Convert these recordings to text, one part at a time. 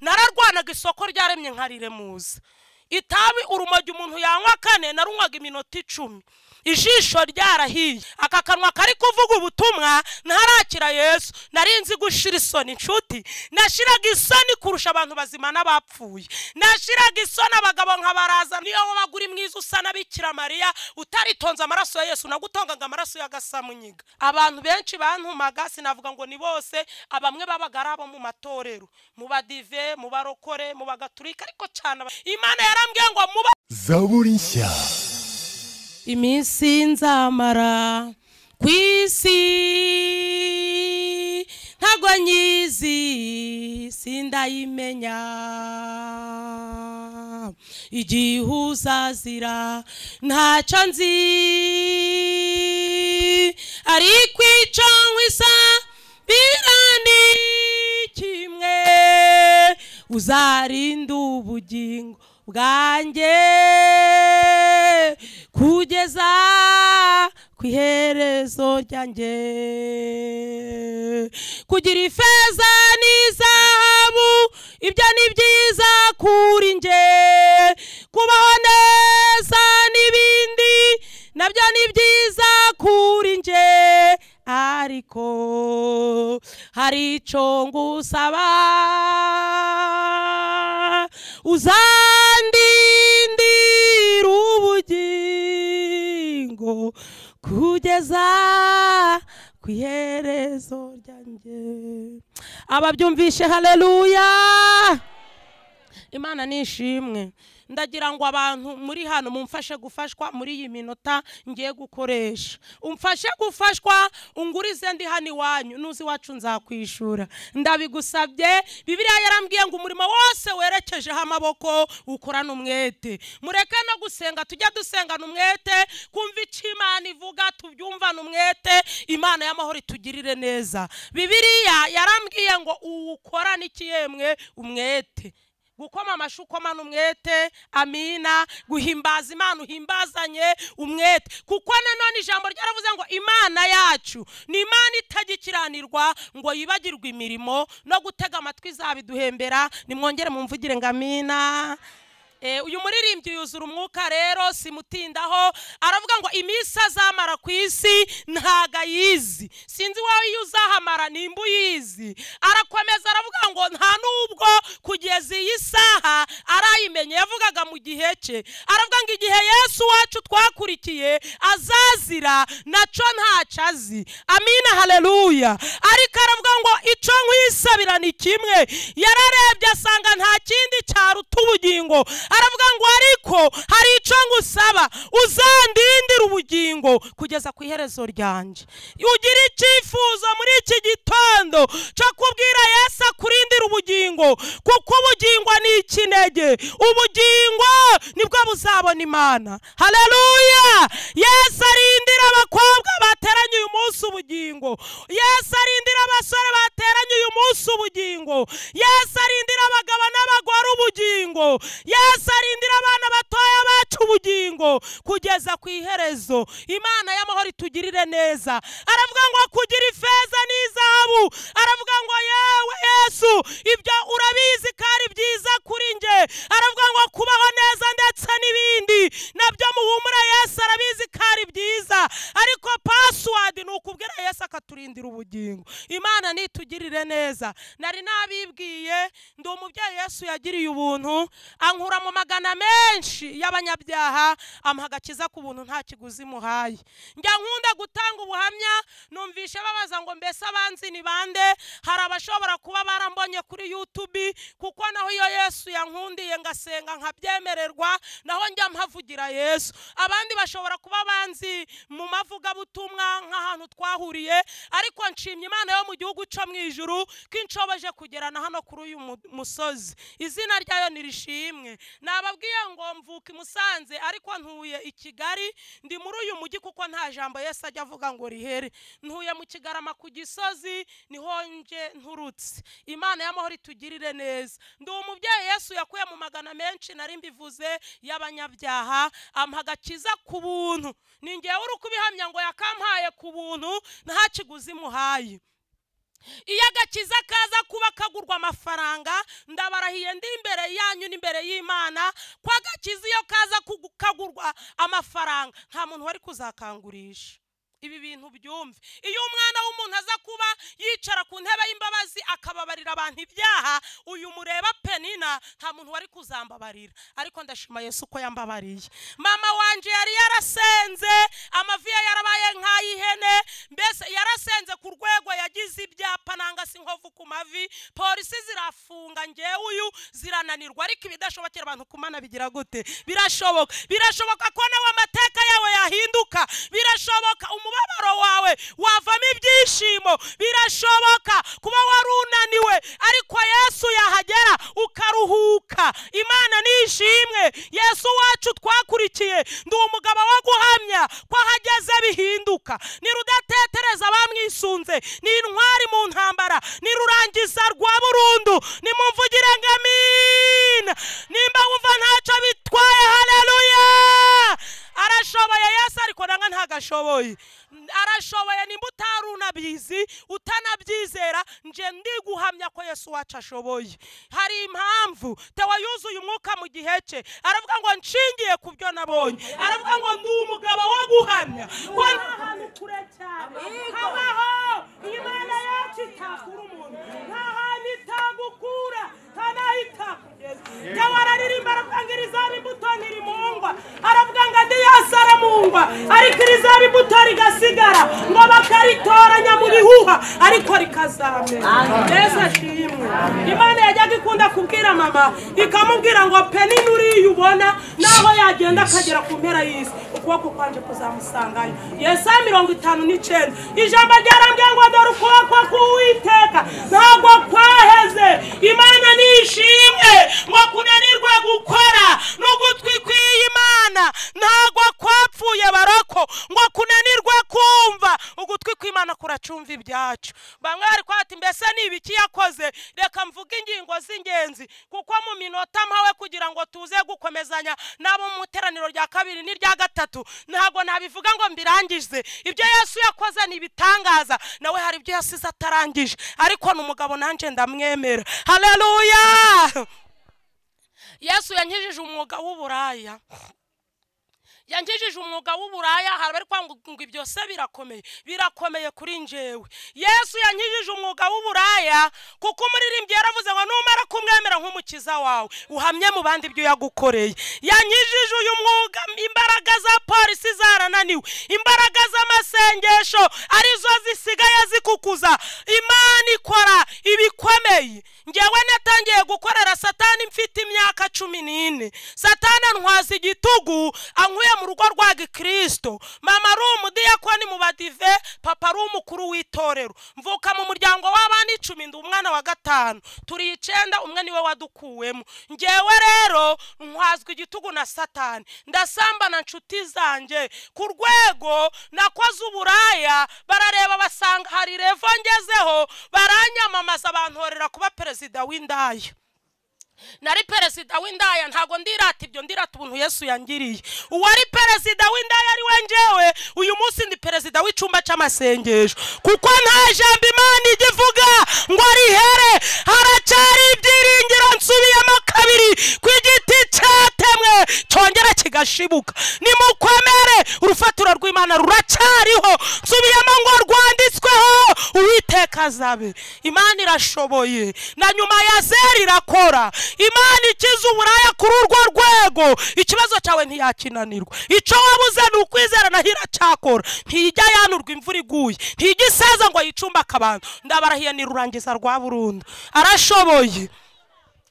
narwanaga isoko ryaremye nka riremuza itabi urumogi umuntu yanywa kane narunywaga iminota icumi ijisho ryarahiye aka kanwa kari kuvuga ubutumwa ntarakira yesu narinzi gushira isoni inshuti nashiraga isoni kurusha abantu bazima n'abapfuye nashiraga isoni abagabo nkabaraza niyo waba uri mwiza usa na bikira mariya utaritonze amaraso ya yesu nagutongaga amaraso y'agasamunyiga abantu benshi bantumaga sinavuga ngo ni bose abamwe babaga ari abo mu matorero mu badive mu barokore mu bagaturika ariko cyane aba- imana yarambwiye ngo muba zaburi nshya iminsi nzamara ku isi ntago nyizi sindayimenya igihe uzazira ntacyo nzi ariko icyo nkwisa birani kimwe uzarinda ubugingo bwanjye kugeza ku iherezo ryanjye kugira ifeza n'izahabu ibyo ni byiza kuri njye kubaho neza n'ibindi nabyo ni byiza kuri njye ariko hari icyo ngusaba uzandindira ubugingo kugeza ku iherezo ryanjye ababyumvishe haleluya imana ni ishimwe ndagira ngo abantu muri hano mumfashe gufashwa muri iyi minota ngiye gukoresha umfashe gufashwa ungurize ndi hano iwanyu nuzi iwacu nzakwishura ndabigusabye bibiliya yarambwiye ngo umurimo wose werekejeho amaboko ukorana umwete mureke no gusenga tujya dusengana umwete kumva icyo imana ivuga tubyumvane umwete imana y'amahoro itugirire neza bibiliya yarambwiye ngo uwukorane iki yemwe umwete gukoma amashyi ukomana umwete amina guhimbaza imana uhimbazanye umwete kuko nanone ijambo ryaravuze ngo imana yacu ni imana itagikiranirwa ngo yibagirwe imirimo no gutega amatwi izabiduhembera nimwongere mumvugire ngo amina Eh, uyu muririmbyi yuzura umwuka rero simutindaho aravuga ngo iminsi azamara ku isi ntago ayizi sinzi wowe iyo uzahamara nimba uyizi arakomeza aravuga ngo nta n'ubwo kugeza iyi saha arayimenye yavugaga mu gihe cye aravuga ngo igihe yesu wacu twakurikiye azazira nacyo ntacyo azi amina haleluya ariko aravuga ngo icyo nkwisabira ni kimwe yararebye asanga nta kindi cyaruta ubugingo aravuga ngo ariko hari icyo ngusaba uzandindira ubugingo kugeza ku iherezo ryanjye ugire icyifuzo muri iki gitondo cyo kubwira yesu akurindira ubugingo kuko ubugingo ni ikinege ubugingo nibwo buzabona imana haleluya yesu arindira abakobwa bateranye uyu munsi ubugingo yesu arindira abasore bateranye uyu munsi ubugingo yesu arindira abagabo n'abagore ubugingo yesu arindira abana batoya bacu ubugingo kugeza ku iherezo imana y'amahoro itugirire neza aravuga ngo kugira ifeza n'izahabu aravuga ngo yewe yesu ibyo urabizi ko ari byiza kuri njye aravuga ngo kubaho neza ndetse n'ibindi nabyo muhumura yesu arabizi ko ari byiza ariko pasiwadi ni ukubwira yesu akaturindira ubugingo imana nitugirire neza nari nabibwiye ndi umubyeyi yesu yagiriye ubuntu ankura mu magana menshi y'abanyabyaha amuha agakiza ku buntu nta kiguzi muhaye njya nkunda gutanga ubuhamya numvishe babaza ngo mbese abanzi ni bande hari abashobora kuba barambonye kuri yutubi kuko naho iyo yesu yankundiye ngasenga nkabyemererwa naho njya mpavugira yesu abandi bashobora kuba banzi mu mavugabutumwa nk'ahantu twahuriye ariko nshimye imana yo mu gihugu cyo mu ijuru ko inshoboje kugerana hano kuri uyu mu- musozi izina ryayo nirishimwe nababwiye ngo mvuka i musanze ariko ntuye i kigali ndi muri uyu mujyi kuko nta jambo yesu ajya avuga ngo rihere ntuye mu kigarama ku gisozi niho nje nturutse imana y'amahoro itugirire neza ndi umubyeyi yesu yakuye mu magana menshi nari mbivuze y'abanyabyaha amuha agakiza ku buntu ni ngewe uri kubihamya ngo yakampaye ku buntu nta kiguzi muhaye iyo agakiza kaza kuba kagurwa amafaranga ndabarahiye ndi imbere yanyu n'imbere y'imana ko agakiza iyo kaza kugu- kagurwa amafaranga nta muntu wari kuzakangurisha ibi bintu byumve iyo umwana w'umuntu aza kuba yicara ku ntebe y'imbabazi akababarira abantu ibyaha uyu mureba penina nta muntu wari kuzambabarira ariko ndashima yesu ko yambabariye mama wanje yari yarasenze amavi ye yarabaye nk'ay'ihene mbese yarasenze ku rwego yagize ibyapa nanga si inkovu ku mavi polisi zirafunga ngewe uyu zirananirwa ariko ibidashobokera abantu kumana bigira gute birashoboka birashoboka ko nawe amateka yawe yahinduka birashoboka umubabaro wawe wavamo ibyishimo birashoboka kuba wari unaniwe ariko yesu yahagera ukaruhuka imana nishimwe yesu wacu twakurikiye ndi umugabo wo guhamya ko ahageze bihinduka ni rudatetereza bamwisunze ni intwari mu ntambara ni rurangiza rwa burundu nimumvugire ngo amina nimba wumva ntacyo bitwaye haleluya arashoboye yesu ariko nanga ntago ashoboye arashoboye nimba utarunabizi utanabyizera nje ndiguhamya ko yesu wacu ashoboye hari impamvu tewa yuzuye umwuka mu gihe cye aravuga ngo nshingiye ku byo nabonye aravuga ngo ndi umugabo wo guhamya ko nta hantu kure cyane habaho imana yacu itakura umuntu nta hantu itagukura nta naho itakugeza tewa araririmba aravuga ngo iri zaba imbuto ntirimungwa aravuga ngo andi yose aramungwa ariko iri zaba imbuto rigasigara ngo bakaritoranya mu bihuha ariko rikazamera mbese ashimwe imana yajyaga ikunda kubwira mama ikamubwira ngo peni nuriya ubona naho yagenda akagera ku mpera y'isi ukuboko kwanje kuzamusangayo yesu mirongo itanu n'icyenda ijambo ryarambwiye ngo dore ukuboko k'uwiteka ntabwo kwaheze imana nishimwe ngo kunanirwe gukora n'ugutwi kw'imana ntabwo kwapfuye baroko ngo kunanirwe kumva ugutwi kw'imana kuracumva ibyacu bamwe bari kwata mbese ni ibiki yakoze reka mvuge ingingo z'ingenzi kuko mu minota mpawe kugira ngo tuze gukomezanya n'abo mu iteraniro rya kabiri n'irya gatatu ntabwo nabivuga ngo mbirangize ibyo yesu yakoze ni ibitangaza nawe hari ibyo yasize atarangije ariko ni umugabo nanjye ndamwemera haleluya yesu yankijije umwuga w'uburaya yankijije umwuga w'uburaya hari abari kwanga ngo ibyo se birakomeye birakomeye kuri njyewe yesu yankijije umwuga w'uburaya kuko umuririmbyi yaravuze ngo numara kumwemera nk'umukiza wawe uhamye mu bandi ibyo yagukoreye yankijije uyu mwuga imbaraga za polisi zarananiwe imbaraga z'amasengesho arizo zisigaye zikukuza imana ikora ibikomeye ngewe natangiye gukorera satani mfite imyaka cumi n'ine satani antwaza igitugu ankuye mu rugo rwa gikristo mama ari umudiyakoni mu badive papa ari umukuru w'itorero mvuka mu muryango w'abana icumi ndi umwana wa gatanu turi icyenda umwe niwe wadukuwemo ngewe rero ntwazwa igitugu na satani ndasambana nshuti zanjye ku rwego nakoze uburaya barareba basanga hari revo ngezeho baranyamamaza bantorera kuba perezida w'indaya nari perezida w'indaya ntabwo ndirata ibyo ndirata ubuntu yesu yangiriye uwari perezida w'indaya ari we ngewe uyu munsi ndi perezida w'icyumba cy'amasengesho kuko nta jambo imana ijya ivuga ngo rihere haracyari ibyiringiro nsubiyemo kabiri ku giti cyatemwe cyongera kigashibuka nimukomere urufatiro rw'imana ruracyariho nsubiyemo ngo rwanditsweho uwiteka azabe imana irashoboye na nyuma ya zeri irakora imana ikiza uburaya kuri urwo rwego ikibazo cyawe ntiyakinanirwa icyo wabuze ni ukwizera naho iracyakora ntijya yanurwa imvura iguye ntijya isaza ngo yicumbe akabantu ndabarahiye ni rurangiza rwa burundu arashoboye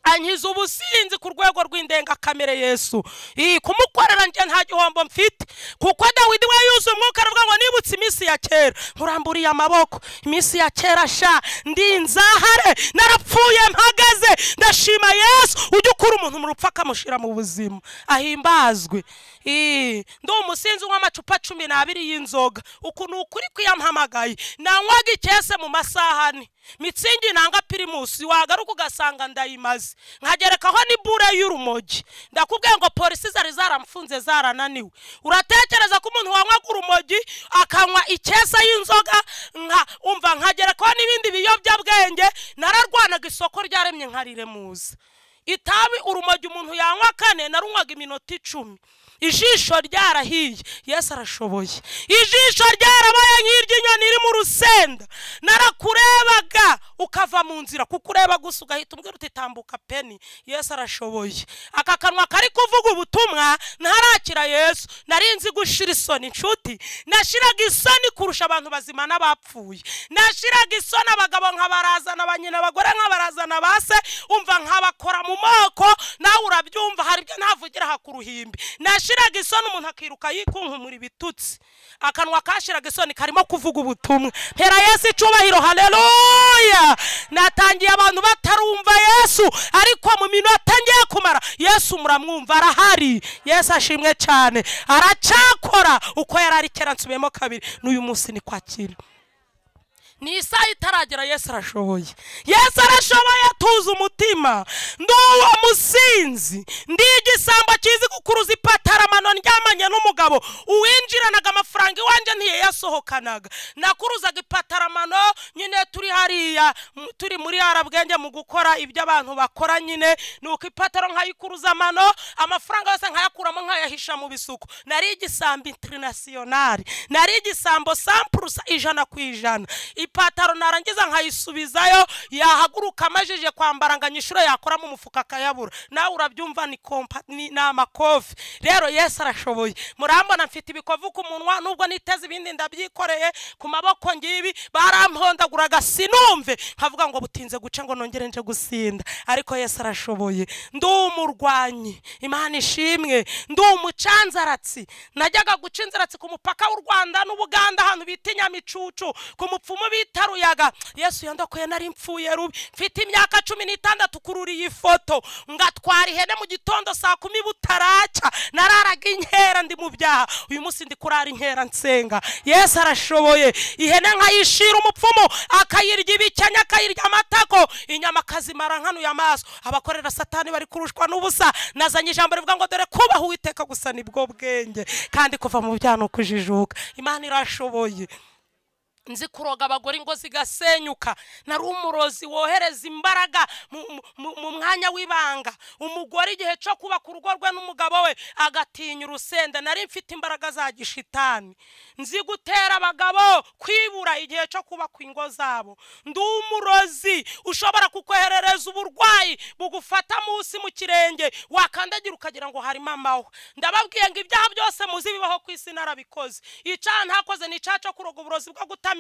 ankiza ubusinzi ku rwego rw'indengakamere yesu Ii, kumukorera njye nta gihombo mfite kuko dawidi we yuzuye umwuka aravuga ngo nibutse iminsi ya kera nkuramburiye amaboko iminsi ya kera sha ndi inzahare narapfuye mpagaze ndashima yesu ujya ukura umuntu mu rupfu akamushyira mu buzima ahimbazwe Ii, ndi umusinzi w'amacupa cumi n'abiri y'inzoga uku ni ukuri kwiyampamagaye nanywaga ikese mu masaha ane mitsingi nanga pirimusi wagaruka ugasanga ndayimaze nkagerekaho n'ibure y'urumogi ndakubwiye ngo polisi zari zaramufunze zarananiwe uratekereza ko umuntu wanywaga urumogi akanywa ikesa y'inzoga nka umva nkagerekaho n'ibindi biyobyabwenge nararwanaga isoko ryaremye nkariremuza itabi urumogi umuntu yanywa kane narunywaga iminota icumi ijisho ryarahiye yesu arashoboye ijisho ryarabaye nk'iry'inyoni iri mu rusenda narakurebaga ukava mu nzira kuko ureba gusa ugahita umbwira uti tambuka peni yesu arashoboye aka kanwa kari kuvuga ubutumwa ntarakira yesu nari nzi gushira isoni inshuti nashiraga isoni kurusha abantu bazima n'abapfuye nashiraga isoni abagabo nkabarazana banyina abagore nkabarazana base umva nkabakora mu moko nawe urabyumva hari ibyo ntavugira hakuruhimbi nashiraga isoni umuntu akiruka yikunkumura ibitutsi akanwa kashiraga isoni karimo kuvuga ubutumwa mpera yesu icubahiro haleluya natangiye abantu batarumva yesu ariko mu minota ngiye kumara yesu muramwumva arahari yesu ashimwe cyane aracyakora uko yari ari kera nsubiyemo kabiri n'uyu munsi ni kwakira ni isaha itaragera yesu arashoboye yesu arashoboye tuzi umutima ndi uwo musinzi ndi igisambo kizi gukuruza ipataramano ryamanye n'umugabo uwinjiranaga amafaranga iwanjye ntiyayasohokanaga nakuruzaga ipataramano nyine turi hariya mu- turi muri harabwenge mu gukora ibyo abantu bakora nyine ni uko ipataro nkayikuruza amano amafaranga yose nkayakuramo nkayahisha mu bisuko nari igisambo interinasiyonari nari igisambo sampurusa ijana ku ijana ipataro narangiza nkayisubizayo yahaguruka amajije kwambara ngo anyishure yakora mu mufuka akayabura nawe urabyumva ni kompa ni ni amakofi rero yesu arashoboye murambona mfite ibikovu ku munwa nubwo niteze ibindi ndabyikoreye ku maboko ngibi barampondaguraga sinumve nkavuga ngo butinze guca ngo nongere nje gusinda ariko yesu arashoboye ndi umurwanyi imana ishimwe ndi umucanzaratsi najyaga guca inzaratsi ku mupaka w'u rwanda n'ubuganda ahantu bita inyamicucu ku mupfumu bita ruyaga yesu yandokoye nari mpfuye rubi mfite imyaka cumi n'itandatu kurura iyi foto ngatwara ihene mu gitondo saa kumi butaraca nararaga inkera ndi mu byaha uyu munsi ndi kurara inkera nsenga yesu arashoboye ihene nkayishira umupfumu akayirya ibikenya akayirya amatako inyama akazimara nkanuye amaso abakorera satani bari kurushwa n'ubusa nazanye ijambo rivuga ngo dore kubaha uwiteka gusa nibwo bwenge kandi kuva mu byaha ni ukujijuka imana irashoboye nzi kuroga abagore ingo zigasenyuka nari umurozi wohereza imbaraga mu- mu- mu- mu mwanya w'ibanga umugore igihe cyo kubaka urugo rwe n'umugabo we agatinya urusenda nari mfite imbaraga za gishitani nzi gutera abagabo kwibura igihe cyo kubaka ingo zabo ndi umurozi ushobora kukoherereza uburwayi bugufata munsi mu kirenge wakandagira ukagira ngo hari mamawe ndababwiye ngo ibyaha byose muzi bibaho ku isi narabikoze icyaha ntakoze ni icyaha cyo kuroga uburozi bwo gutamika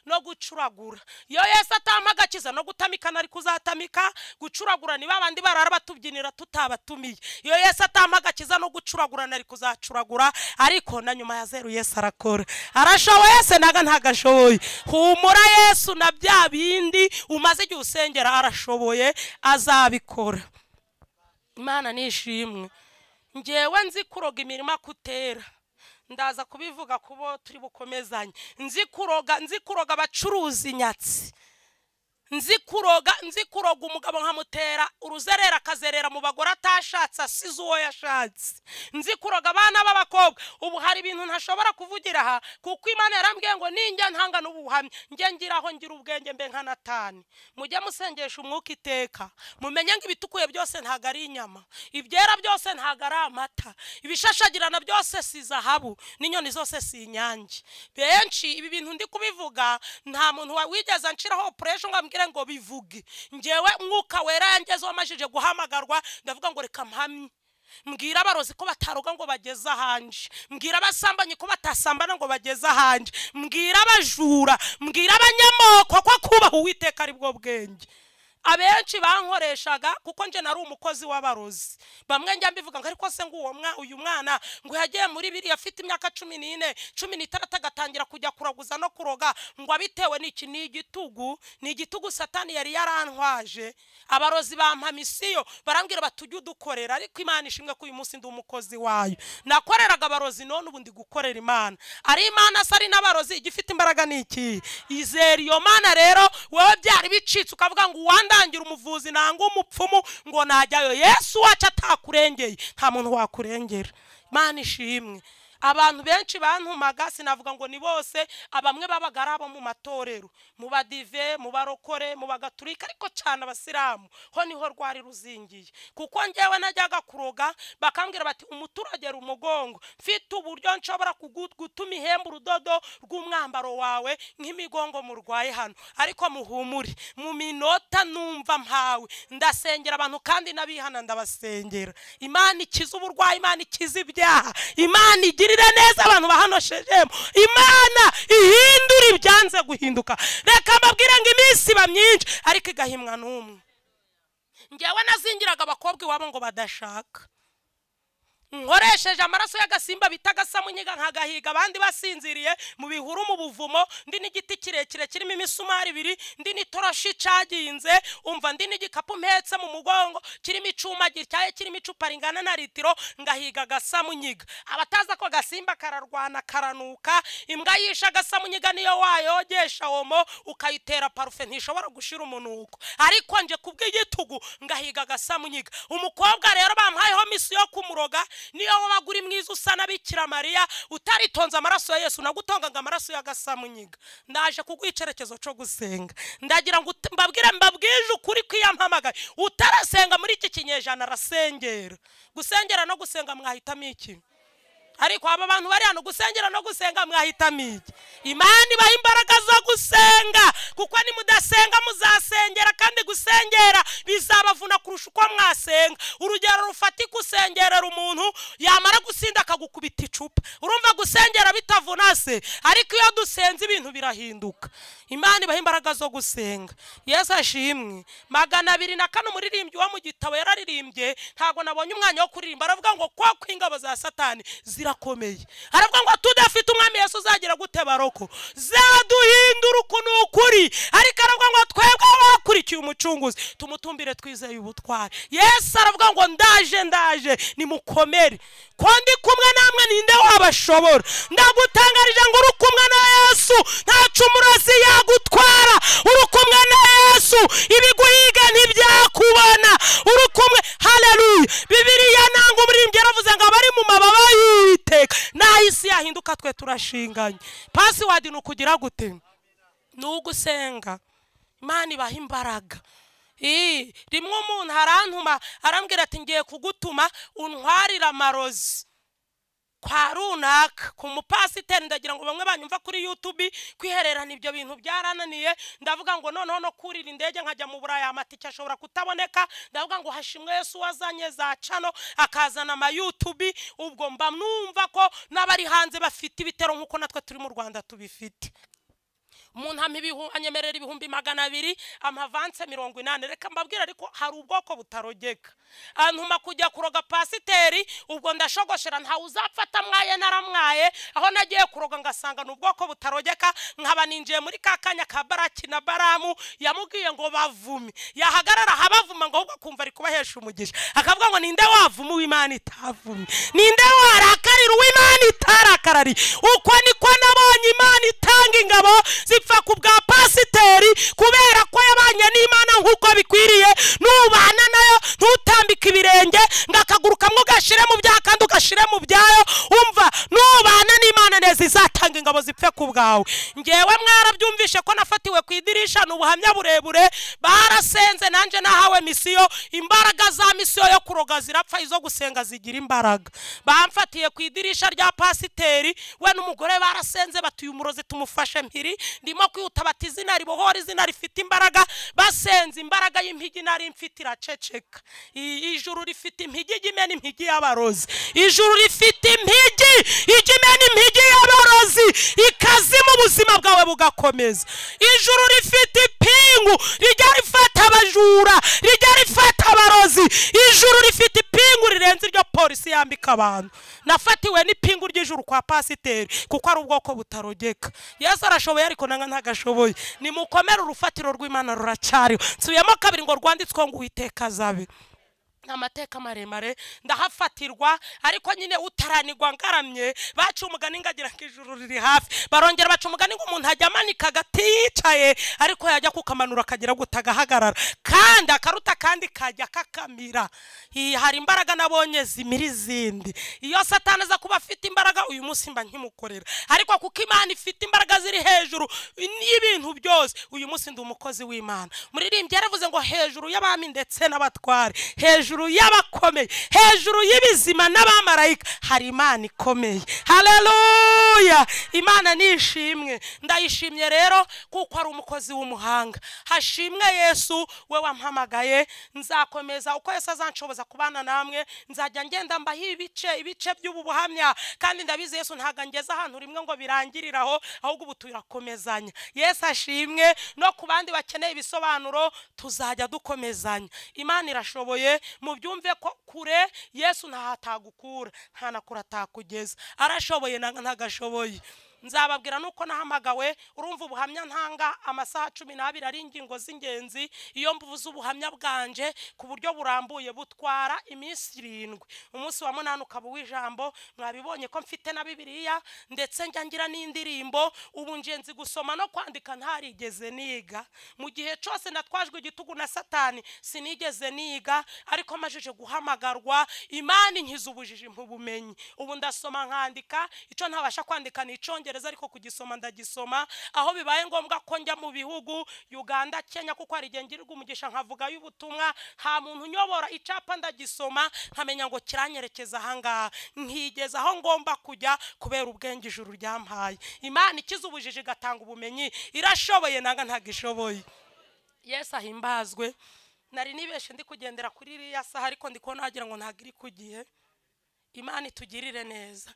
no gucuragura iyo yesu atampa agakiza no gutamika nari kuzatamika gucuragura ni babandi barara batubyinira tutabatumiye iyo yesu atampa agakiza no gucuragura nari kuzacuragura ariko na nyuma ya zeru yesu arakora arashoboye se naga ntagashoboye humura yesu na bya bindi umaze igihe usengera arashoboye azabikora imana nishimwe ngewe nzi kuroga imirima kutera ndaza kubivuga kubo turi bukomezanye nzi kuroga nzi kuroga abacuruza inyatsi nzi kuroga nzi kuroga umugabo nkamutera uruzerera akazerera mu bagore atashatse asize uwo yashatse nzi kuroga abana b'abakobwa ubu hari ibintu ntashobora kuvugira aha kuko imana yarambwiye ngo ninjya ntanga n'ubuhamya njye ngira aho ngira ubwenge mbe nka natani mujye musengesha umwuka iteka mumenye ngo ibitukuye byose ntabwo ari inyama ibyera byose ntabwo ari amata ibishashagirana byose si zahabu n'inyoni zose si inyange benshi ibi bintu ndi kubivuga nta muntu wa- wigeze nshiraho operation ngo ambwire ngo bivuge ngewe mwuka wera yangezeho amajije guhamagarwa ndavuga ngo reka mpamye mbwira abarozi ko bataroga ngo bageze ahanje mbwira abasambanyi ko batasambana ngo bageze ahanje mbwira abajura mbwira abanyamoko ko kubaha uwiteka ari bwo bwenge abenshi bankoreshaga kuko njye nari umukozi w'abarozi bamwe njya mbivuga ngo ariko se ngo uwo mwa uyu mwana ngo yagiye muri biriya afite imyaka cumi n'ine cumi n'itandatu agatangira kujya kuraguza no kuroga ngo abitewe n'iki ni igitugu ni igitugu satani yari yarantwaje abarozi bampa misiyo barambwira bati ujye udukorera ariko imana ishimwe ko uyu munsi ndi umukozi wayo nakoreraga abarozi none ubu ndi gukorera imana ari imana se ari n'abarozi igifite imbaraga ni iki izera iyo mana rero wowe byari bicitse ukavuga ngo uwandangira umuvuzi nanga umupfumu ngo najyayo yesu wacu atakurengeye nta muntu wakurengera imana ishimwe abantu benshi bantumaga sinavuga ngo ni bose abamwe babaga ari abo mu matorero mu badive mu barokore mu bagaturika ariko cyane abasilamu ho niho rwari ruzingiye kuko ngewe najyaga kuroga bakambwira bati umuturagera umugongo mfite uburyo nshobora kugu- gutuma ihemba urudodo rw'umwambaro wawe nk'imigongo murwaye hano ariko muhumure mu minota numva mpawe ndasengera abantu kandi n'abihana ndabasengera imana ikiza uburwayi imana ikiza ibyaha imana igirire neza abantu bahanoshejemo imana ihindura ibyanze guhinduka reka mbabwire ngo iminsi iba myinshi ariko igahimwa n'umwe ngewe nazingiraga abakobwa iwabo ngo badashaka nkoresheje amaraso y'agasimba bita agasamunyiga nkagahiga abandi basinziriye mu bihuru mu buvumo ndi n'igiti kirekire kirimo imisumari ibiri ndi n'itoroshi icaginze umva ndi n'igikapu mpetse mu mugongo kirimo icuma gityaye kirimo icupa ringana na litiro ngahiga agasamunyiga abatazi ako gasimba kararwana karanuka imbwa yishe agasamunyiga niyo wayogesha womo ukayitera parufe ntishobora gushira umunuko ariko nje kubw'igitugu ngahiga agasamunyiga umukobwa rero bamuhayeho misi yo kumuroga niyo wabaga uri mwiza usa na bikira mariya utaritonze amaraso ya yesu nagutongaga amaraso y'agasamunyiga ndaje kuguha icyerekezo cyo gusenga ndagira ngo ut- mbabwire mbabwije ukuri kw'iyampamagaye utarasenga muri iki kinyejana arasengera gusengera no gusenga mwahitamo iki ariko aba bantu bari hano gusengera no gusenga mwahitamo iki imana ibaha imbaraga zo gusenga kuko nimudasenga muzasengera kandi gusengera bizabavuna kurusha uko mwasenga urugero rufatika usengerera umuntu yamara gusinda akagukubita icupa urumva gusengera bitavuna se ariko iyo dusenze ibintu birahinduka imana ibaha imbaraga zo gusenga yesu ashimwe magana abiri na kane umuririmbyi wo mu gitabo yararirimbye ntabwo nabonye umwanya wo kuririmba aravuga ngo kwa kw'ingabo za satani zirakomeye aravuga ngo tudafite umwami yesu uzagira gute baroko zaduhindura uku ni ukuri ariko aravuga ngo twebwe bakurikiye umucunguzi tumutumbire twizeye ubutwari yesu aravuga ngo ndaje ndaje nimukomere ko ndi kumwe namwe ninde wabashobora ndagutangarije ngo uri kumwe na yesu nta cumu umurozi yagutwara uri kumwe na yesu ibiguhiga ntibyakubona uri kumwe haleluya bibiriya nanga umuririmbyi yaravuze ngo abari mu mababa y'iteka naho isi yahinduka twe turashinganye pasiwadi ni ukugira gute ni ugusenga imana ibaha imbaraga Ii, rimwe umuntu arantuma arambwira ati ngiye kugutuma untwarire amarozi kwa runaka ku mupasiteri ndagira ngo bamwe banyumva kuri yutubi kwihererana ibyo bintu byarananiye ndavuga ngo noneho no kurira indege nkajya mu buraya amatike ashobora kutaboneka ndavuga ngo hashimwe yesu wazanye za cano akazana amayutubi ubwo mba numva ko n'abari hanze bafite ibitero nk'uko natwe turi mu rwanda tubifite umuntu ampa ibihu- anyemerera ibihumbi magana abiri amavanse mirongo inani reka mbabwire ariko hari ubwoko butarogeka antuma kujya kuroga pasiteri ubwo ndashogoshera ntawe uzapfata mwaye naramwaye aho nagiye kuroga ngasanga ni ubwoko butarogeka nkaba ninjiye muri ka kanya ka baraki na baramu yamubwiye ngo bavume yahagarara ahabavuma ngo ahubwo akumva ari kubahesha umugisha akavuga ngo ninde wavuma uw'imana itavumye ninde warakarira uw'imana itarakarariye uko niko nabonye imana itanga ingabo zipfa ku bwa pasiteri kubera ko yabanye n'imana nk'uko bikwiriye nubana nayo ntutambike ibirenge ngo akaguru kamwe ugashire mu byaha kandi ugashire mu byayo umva nubana n'imana neza izatanga ingabo zipfe ku bwawe ngewe mwarabyumvishe ko nafatiwe ku idirisha ni ubuhamya burebure barasenze nanjye nahawe misiyo imbaraga za misiyo yo kuroga zirapfa izo gusenga zigira imbaraga bamfatiye ku idirisha rya pasiteri we n'umugore barasenze batuye umurozi tumufashe mpiri ndimo kwihuta bati izina ribohora izina rifite imbaraga basenze imbaraga y'impigi nari mfite iraceceka I- ijuru rifite impigi impigi ijya imena impigi y'abarozi ijuru rifite impigi ijya imena impigi y'abarozi ikazima ubuzima bwawe bugakomeza ijuru rifite ipingu rijya rifata abajura rijya rifata abarozi ijuru rifite ipingu rirenze iryo polisi yambika abantu nafatiwe n'ipingu ry'ijuru kwa pasiteri kuko ari ubwoko butarogeka yesu arashoboye ariko nanga ntagashoboye nimukomere urufatiro rw'imana ruracyariho nsubiyemo kabiri ngo rwanditswe ngo uwiteka azabe ni amateka maremare ndahafatirwa ariko nyine utaranigwa ngaramye baca umugani ngagira ngo ijuru riri hafi barongera baca umugani ngo umuntu ajya amanika agati yicaye ariko yajya kukamanura akagira guta agahagarara kandi akaruta kandi kajya kakamira Hi- hari imbaraga nabonye zimira izindi iyo satani aza kuba afite imbaraga uyu munsi mba nkimukorera ariko kuko imana ifite imbaraga ziri hejuru n'ibintu byose uyu munsi ndi umukozi w'imana muririmbyi yaravuze ngo hejuru y'abami ndetse n'abatware hejuru y'abakomeye hejuru y'ibizima n'abamarayika hari imana ikomeye hareruya imana ni ishimwe ndayishimye rero kuko ari umukozi w'umuhanga hashimwe yesu we wampamagaye nzakomeza uko yesu azanshoboza kubana namwe nzajya ngenda mbaho ibice ibice by'ubu buhamya kandi ndabizi yesu ntabwo angeze ahantu rimwe ngo birangirire aho ahubwo ubu turakomezanya yesu ashimwe no ku bandi bakeneye ibisobanuro tuzajya dukomezanya imana irashoboye mubyumve ko kure yesu ntahatagukura nta na kure atakugeza arashoboye na- ntagashoboye nzababwira nuko nahamagawe urumva ubuhamya ntanga amasaha cumi n'abiri ari ingingo z'ingenzi iyo mvuze ubuhamya bwanje ku buryo burambuye butwara iminsi irindwi umunsi wa munani ukaba uw'ijambo mwabibonye ko mfite na bibiliya ndetse njya ngira n'indirimbo ubu nje nzi gusoma no kwandika ntarigeze niga mu gihe cyose natwajwe igitugu na satani sinigeze niga ariko amajije guhamagarwa imana inkiza ubujiji ntubumenyi ubu ndasoma nkandika icyo ntabasha kwandika ni icyongereza ariko kugisoma ndagisoma aho bibaye ngombwa ko njya mu bihugu uganda kenya kuko hari igihe ngirirwa umugisha nkavugayo ubutumwa nta muntu unyobora icapa ndagisoma nkamenya ngo kiranyerekeza ahangaha nkigeza aho ngomba kujya kubera ubwenge ijuru ryampaye imana ikiza ubujiji igatanga ubumenyi irashoboye nanga ntabwo ishoboye yesu ahimbazwe nari nibeshe ndi kugendera kuri iriya saha ariko ndi kubona wagira ngo ntabwo iri ku gihe imana itugirire neza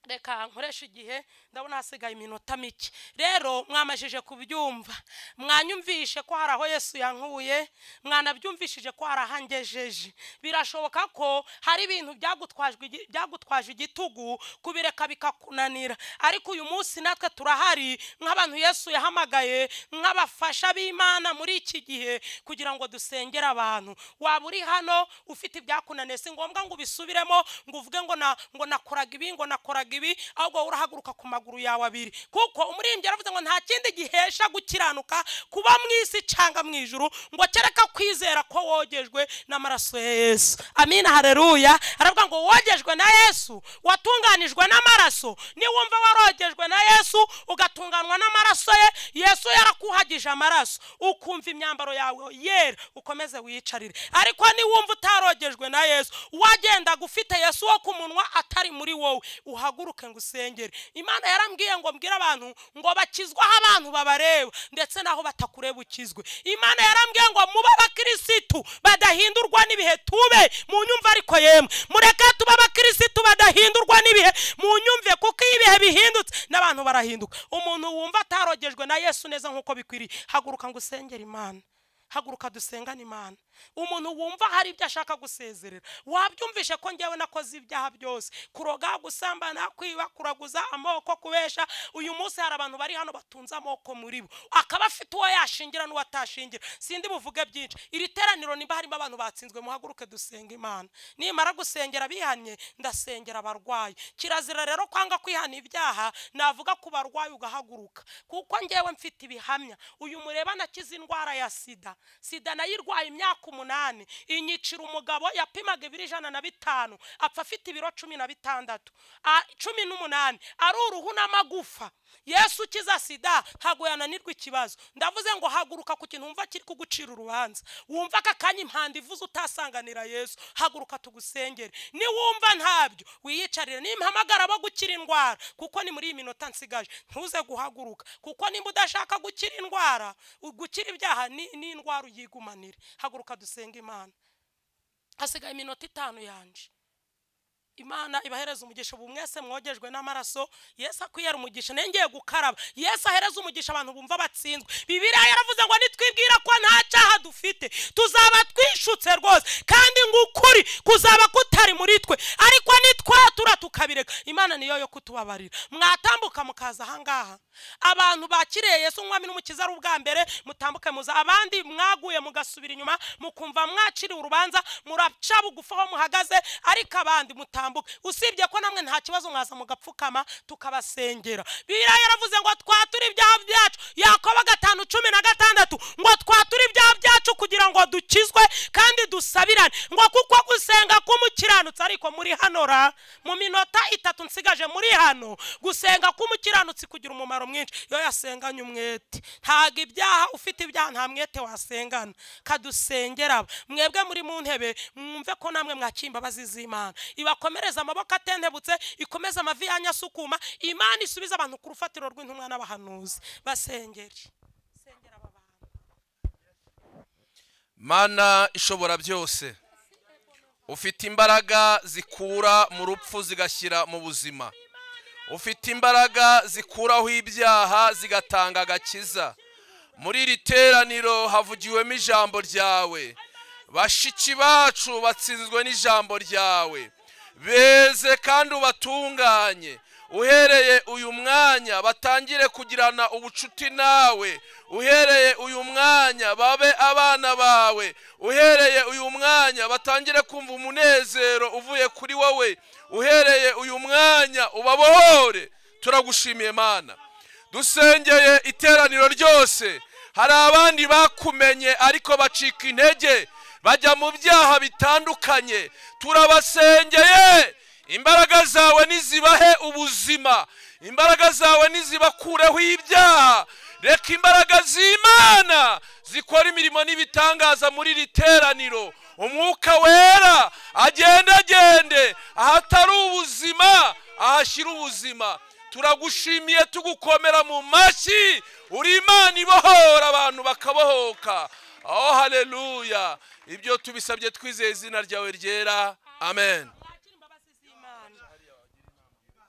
reka nkoresha igihe ndabona hasigaye iminota mike rero mwamajije kubyumva mwanyumvishe ko hari aho yesu yankuye mwanabyumvishije ko hari aho angejeje birashoboka ko hari ibintu byagutwajwe igi- byagutwaje igitugu kubireka bikakunanira ariko uyu munsi natwe turahari nk'abantu yesu yahamagaye nk'abafasha b'imana muri iki gihe kugira ngo dusengere abantu waba uri hano ufite ibyakunaniye si ngombwa ngo ubisubiremo ngo uvuge ngo na ngo nakoraga ibi ngo nakoraga ibi ahubwo urahaguruka ku maguru yawe abiri kuko umurimbyi yaravuze ngo nta kindi gihesha gukiranuka kuba mu isi cyangwa mu ijuru ngo kereka kwizera ko wogejwe n'amaraso ya yesu amina hareruya aravuga ngo wogejwe na yesu watunganijwe n'amaraso niwumva warogejwe na yesu ugatunganwa n'amaraso ye yesu yarakuhagije amaraso ukumva imyambaro yawe yera ukomeze wiyicarire ariko niwumva utarogejwe na yesu wagendaga ufite yesu wo ku munwa atari muri wowe uhaguruke ngo usengere imana yarambwiye ngo mbwire abantu ngo bakizwaho abantu babareba ndetse n'aho batakureba ukizwe imana yarambwiye ngo mube abakirisitu badahindurwa n'ibihe tube mu nyumva ariko yemwe mureke tube abakirisitu badahindurwa n'ibihe mu nyumve kuko iyo ibihe bihindutse n'abantu barahinduka umuntu wumva atarogejwe na yesu neza nk'uko bikwiriye haguruka ngo usengere imana haguruka dusengane imana umuntu wumva hari ibyo ashaka gusezerera wabyumvishe ko njyewe nakoze ibyaha byose kuroga gusambana kwiba kuraguza amoko kubesha uyu munsi hari abantu bari hano batunze amoko muri bo akaba afite uwo yashingira n'uwo atashingira sindi buvuge byinshi iri teraniro nimba harimo abantu batsinzwe muhaguruke dusenga imana nimara gusengera bihannye ndasengera abarwayi kirazira rero kwanga kwihana ibyaha navuga ku barwayi ugahaguruka kuko njyewe mfite ibihamya uyu mureba nakize indwara ya sida sida nayirwaye imyaka umunani inyicira umugabo yapimaga ibiro ijana na bitanu apfa afite ibiro cumi na bitandatu a- cumi n'umunani ari uruhu n'amagufa yesu ukiza sida ntabwo yananirwa ikibazo ndavuze ngo haguruka ku kintu wumva kiri kugucira urubanza wumva aka kanya impanda ivuze utasanganira yesu haguruka tugusengere niwumva ntabyo wiyicarire nimpamagara bo gukira indwara kuko ni muri iyi minota nsigaje ntuze guhaguruka kuko nimba udashaka gukira indwara u- gukira ibyaha ni ni indwara uyigumanire haguruka dusenge imana hasigaye iminota itanu yanje imana ibahereza umugisha ubu mwese mwogejwe n'amaraso yesu akwiyera umugisha nengeye gukaraba yesu ahereza umugisha abantu bumva batsinzwe bibiriya yaravuze ngo nitwibwira ko nta cyaha dufite tuzaba twishutse rwose kandi ngukuri kuzaba kutari muri twe ariko nitwatura tukabireka imana niyo yo kutubabarira mwatambuka mukaza ahangaha abantu bakiriye yesu umwami n'umukiza ari ubwa mbere mutambuke muza abandi mwaguye mugasubira inyuma mukumva mwaciriwe urubanza muraca bugufi aho muhagaze ariko abandi mutambuka usibye ko namwe nta kibazo mwaza mugapfukama tukabasengera biriya yaravuze ngo twature ibyaha byacu yakoba gatanu cumi na gatandatu ngo twature ibyaha byacu kugira ngo dukizwe kandi dusabirane ngo kuko gusenga k'umukiranutsi ariko muri hano ra mu minota itatu nsigaje muri hano gusenga k'umukiranutsi kugira umumaro mwinshi iyo yasenganye umwete ntabwo ibyaha ufite ibyaha nta mwete wasengana kadusengera mwebwe muri mu ntebe mwumve ko namwe mwakira imbabazi z'imana ibakome ikomereze amaboko atendebutse ikomeze amavi yanyu asukuma imana isubize abantu ku rufatiro rw'intumwa n'abahanuzi basengere mana ishobora byose ufite imbaraga zikura mu rupfu zigashyira mu buzima ufite imbaraga zikuraho ibyaha zigatanga agakiza muri iri teraniro havugiwemo ijambo ryawe bashiki bacu batsinzwe n'ijambo ryawe beze kandi ubatunganye uhereye uyu mwanya batangire kugirana ubucuti nawe uhereye uyu mwanya babe abana bawe uhereye uyu mwanya batangire kumva umunezero uvuye kuri wowe uhereye uyu mwanya ubabohore turagushimiye mana dusengeye iteraniro ryose hari abandi bakumenye ariko bacika intege bajya mu byaha bitandukanye turabasengeye imbaraga zawe nizibahe ubuzima imbaraga zawe nizibakureho ibyaha reka imbaraga z'imana zikora imirimo n'ibitangaza muri iri teraniro umwuka wera agendagende ahatari ubuzima ahashyira ubuzima turagushimiye tugukomera mu mashyi uri imana ibohora abantu bakabohoka aho hareruya ibyo tubisabye twizeye izina ryawe ryera amen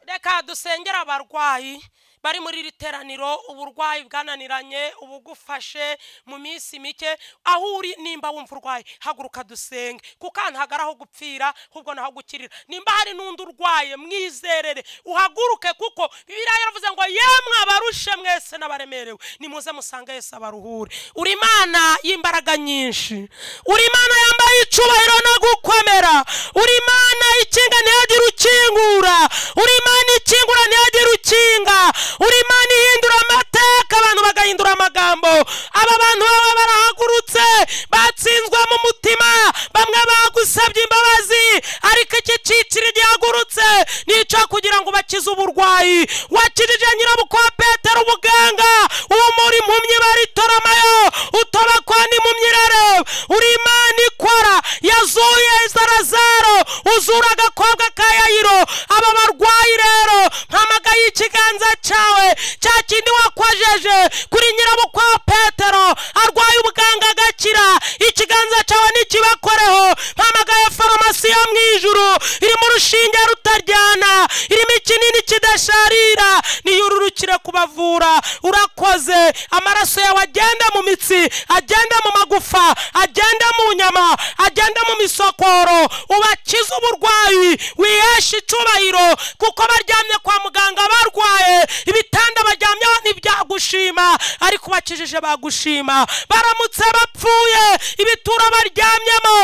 reka dusengera abarwayi bari muri iri teraniro uburwayi bwananiranye ubugufashe mu minsi mike aho uri nimba wumva urwaye haguruka dusenge kuko ahantu hagari aho gupfira ahubwo naho gukirira nimba hari n'undi urwaye mwizerere uhaguruke kuko bibiriya yaravuze ngo yemwe abarushe mwese n'abaremerewe nimuze musange yese abaruhure uri imana y'imbaraga nyinshi uri imana yambaye icyubahiro no gukomera uri imana ikinga ntihagire ukingura uri imana ikingura ntihagire ukinga uri imana ihindura amateka abantu bagahindura amagambo aba bantu baba barahagurutse batsinzwe mu mutima bamwe bagusabye imbabazi ariko iki cyiciro gihagurutse nicyo kugira ngo bakize uburwayi wakirije nyirabukwa petero ubuganga umuri impumyi baritoromayo utoba kwa n'impumyi irareba uri imana ikora yazuye zarazaro uzura agakobwa ka yayiro aba barwayi rero mpamagaye ikiganza cyawe cya kindi wakwajeje kuri nyirabukwa petero arwaye ubuganga agakira ikiganza cyawe ntikibakoreho mpamagaye farumasi yo mu ijuru irimo urushinge rutaryana irimo ikinini kidasharira niyo ururukire kubavura urakoze amaraso yawe agenda mu mitsi agenda mu magufa agenda mu nyama agenda mu misokoro ubakize uburwayi wiheshe icyubahiro kuko baryamye kwa muganga barwaye ibitanda baryamyeho ntibyagushima ariko bakijije bagushima baramutse bapfuye ibituro baryamyemo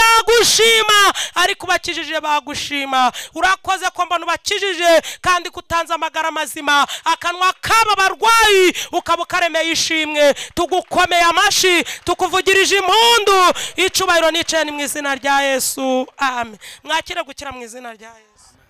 ntibyagushima ariko bakijije bagushima urakoze ko mbona ubakijije kandi kutanze amagara mazima akanwa k'aba barwayi ukaba ukaremeye ishimwe tugukomeye amashyi tukuvugirije impundu icubahiro nicaye ni mu izina rya yesu amen mwakire gukira mu izina rya yesu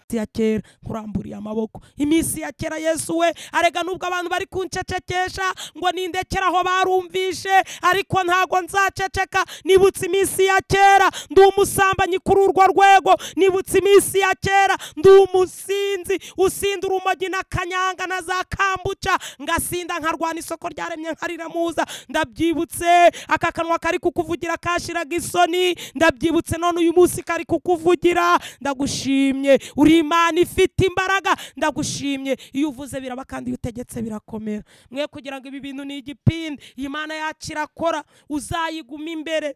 ya kera nkuramburiye amaboko iminsi ya kera yesu we arega nubwo abantu bari kuncecekesha ngo nindekere aho barumvishe ariko ntago nzaceceka nibutse iminsi ya kera ndi umusambanyi kuri urwo rwego nibutse iminsi ya kera ndi umusinzi usinda urumogi n'akanyanga na za kambuca ngasinda nkarwana isoko ryaremye nkariramuza ndabyibutse aka kanwa kari kukuvugira kashiraga isoni ndabyibutse none uyu munsi kari kukuvugira ndagushimye uri imana ifite imbaraga ndagushimye iyo uvuze biraba kandi iyo utegetse birakomera mwe kugira ngo ibi bintu ni igipindi iyi mana yacu irakora uzayiguma imbere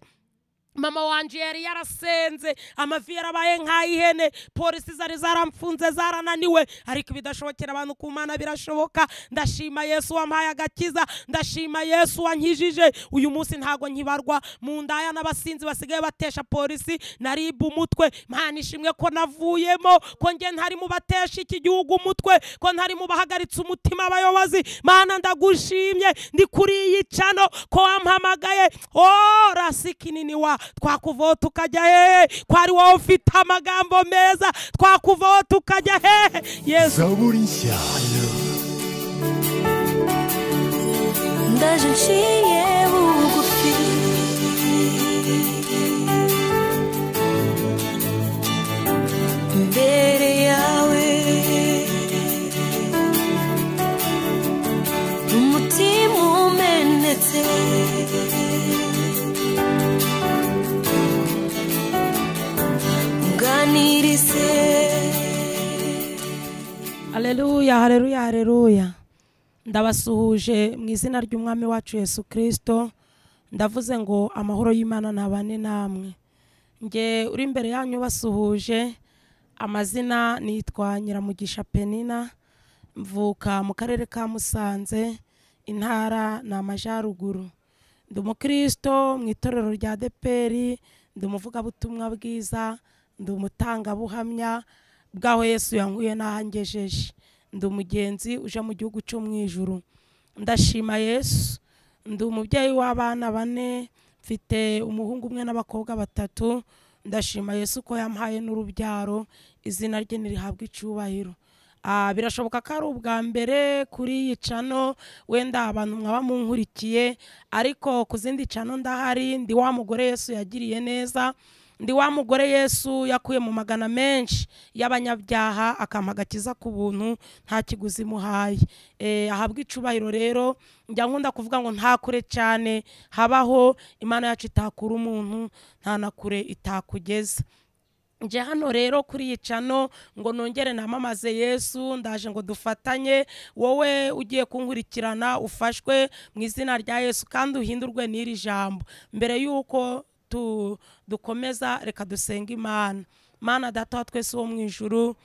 mama wanjye yari yarasenze amavi yarabaye nk'ay'ihene polisi zari zaramfunze zarananiwe ariko ibidashobokera abantu ku mana birashoboka ndashima yesu wampaye agakiza ndashima yesu wankijije uyu munsi ntago nkibarwa mu ndaya n'abasinzi basigaye batesha polisi naribwe umutwe mpana ishimwe ko navuyemo ko njye ntari mu batesha iki gihugu umutwe ko ntari mu bahagaritse umutima abayobozi mana ndagushimye ndi kuri iyi cano ko wampamagaye oh rasikinini wa twakuvaho tukajya hehe ko ari wowe ufite amagambo meza twakuvaho tukajya hehe yesu Zaburi nshyayo ndaje nciye bugufi imbere yawe umutima umenetse unganirize hareruya hareruya hareruya ndabasuhuje mu izina ry'umwami wacu yesu kirisito ndavuze ngo amahoro y'imana ntabane namwe nge uri imbere yanyu basuhuje amazina nitwa nyiramugisha penina mvuka mu karere ka musanze intara ni amajyaruguru ndi umukristo mu itorero rya deperi ndi umuvugabutumwa bwiza ndi umutangabuhamya bw'aho yesu yankuye n'ahangejeje ndi umugenzi uje mu gihugu cyo mu ijuru ndashima yesu ndi umubyeyi w'abana bane mfite umuhungu umwe n'abakobwa batatu ndashima yesu ko yampaye n'urubyaro izina rye ntirihabwe icyubahiro Ah, birashoboka ko ari ubwa mbere kuri iyi cano wenda abantu mwaba munkurikiye ariko ku zindi cano ndahari ndi wa mugore yesu yagiriye neza ndi wa mugore yesu yakuye mu magana menshi y'abanyabyaha akampa agakiza ku buntu nta kiguzi imuhaye Eh, ahabwa icubahiro rero njya nkunda kuvuga ngo nta kure cyane habaho imana yacu itakura umuntu nta na kure itakugeza nje hano rero kuri iyi cano ngo nongere namamaze yesu ndaje ngo dufatanye wowe ugiye kunkurikirana ufashwe mu izina rya yesu kandi uhindurwe n'iri jambo mbere y'uko tu- dukomeza reka dusenge imana mana data wa twese wo mu ijuru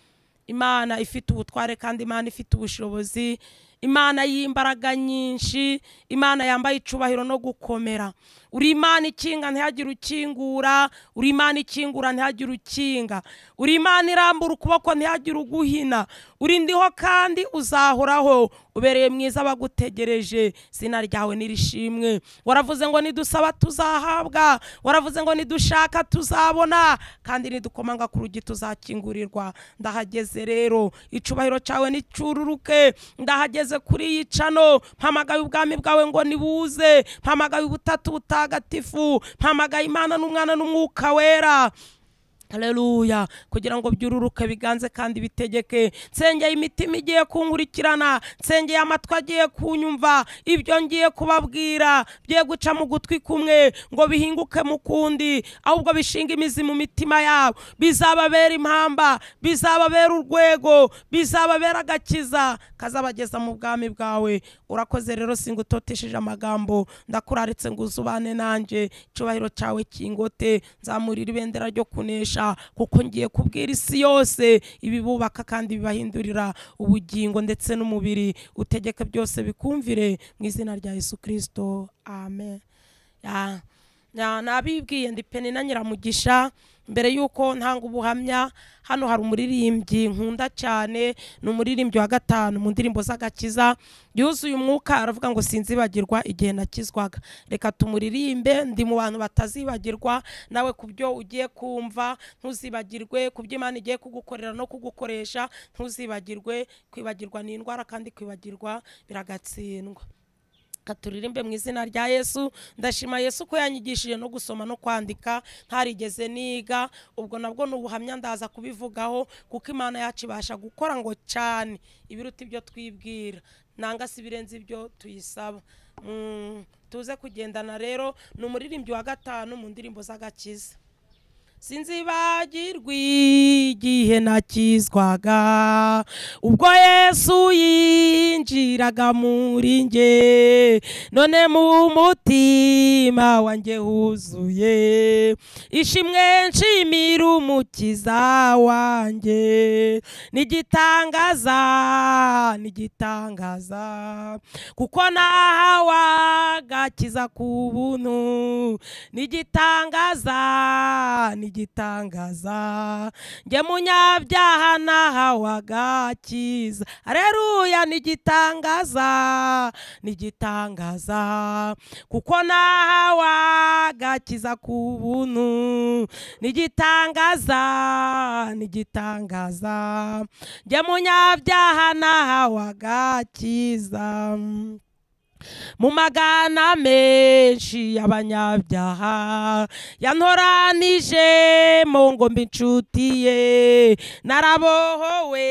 imana ifite ubutware kandi imana ifite ubushobozi imana y'imbaraga nyinshi imana yambaye icubahiro no gukomera uri imana ikinga ntihagire ukingura uri imana ikingura ntihagire ukinga uri imana irambura ukuboko ntihagire uguhina uri ndiho kandi uzahoraho ubereye mwiza bagutegereje izina ryawe nirishimwe waravuze ngo nidusaba tuzahabwa waravuze ngo nidushaka tuzabona kandi nidukomanga ku rugi tuzakingurirwa ndahageze rero icubahiro cyawe nicururuke ndahageze kuri iyi cano mpamagaye ubwami bwawe ngo nibuze mpamagaye ubutatu butagatifu mpamagaye imana n'umwana n'umwuka wera Haleluya kugira ngo byururuke biganze kandi bitegeke nsengeye imitima igiye kunkurikirana nsengeye amatwi agiye kunyumva ibyo ngiye kubabwira bye guca mu gutwi kumwe ngo bihinguke mu kundi ahubwo bishinga imizi mu mitima yabo bizababera impamba bizababera urwego bizababera agakiza kazabageza mu bwami bwawe urakoze rero singutotesheje amagambo ndakuraritse ngo uzubane nanjye icyubahiro cyawe kingote nzamurira ibendera ryo kunesha kuko ngiye kubwira isi yose ibibubaka kandi bibahindurira ubugingo ndetse n'umubiri utegeke byose bikumvire mu izina rya yesu kirisito amen Ya, Ya, nabibwiye ndi peni na nyiramugisha mbere y'uko ntanga ubuhamya hano hari umuririmbyi nkunda cyane ni umuririmbyi wa gatanu mu ndirimbo z'agakiza yuzuye umwuka aravuga ngo sinzibagirwa igihe nakizwaga reka tumuririmbe ndi mu bantu batazibagirwa nawe ku byo ugiye kumva ntuzibagirwe ku byo imana igiye kugukorera no kugukoresha ntuzibagirwe kwibagirwa ni indwara kandi kwibagirwa biragatsindwa katuririmbe mu izina rya yesu ndashima yesu ko yanyigishije no gusoma no kwandika ntarigeze niga ubwo nabwo ni ubuhamya ndaza kubivugaho kuko imana yacu ibasha gukora ngo cyane ibiruta ibyo twibwira nanga si ibirenze ibyo tuyisaba Mm, tuze kugendana rero ni umuririmbyi wa gatanu mu ndirimbo z'agakiza sinzibagirwa igihe nakizwaga ubwo yesu yinjiraga muri nge none mu mutima wanjye huzuye ishimwe nshimira umukiza wanjye nigitangaza nigitangaza kuko nahawe agakiza ku buntu nigitangaza nigitangaza njye munyabyaha nahawe agakiza areruya nigitangaza nigitangaza kuko nahawe agakiza ku buntu nigitangaza nigitangaza njye munyabyaha nahawe agakiza mu magana menshi y'abanyabyaha yantoranije mu ngombe inshuti ye narabohowe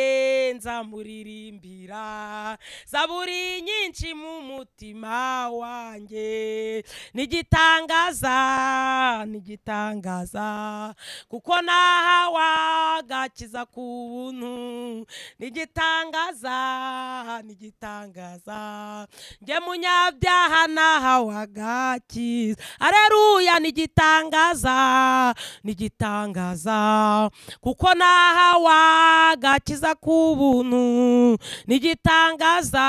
nzamuririmbira zaburi nyinshi mu mutima wanjye nigitangaza nigitangaza kuko nahawe agakiza ku buntu nigitangaza nigitangaza njye munyabyaha nahawe agakiza areruya nigitangaza nigitangaza kuko nahawe agakiza k'ubuntu nigitangaza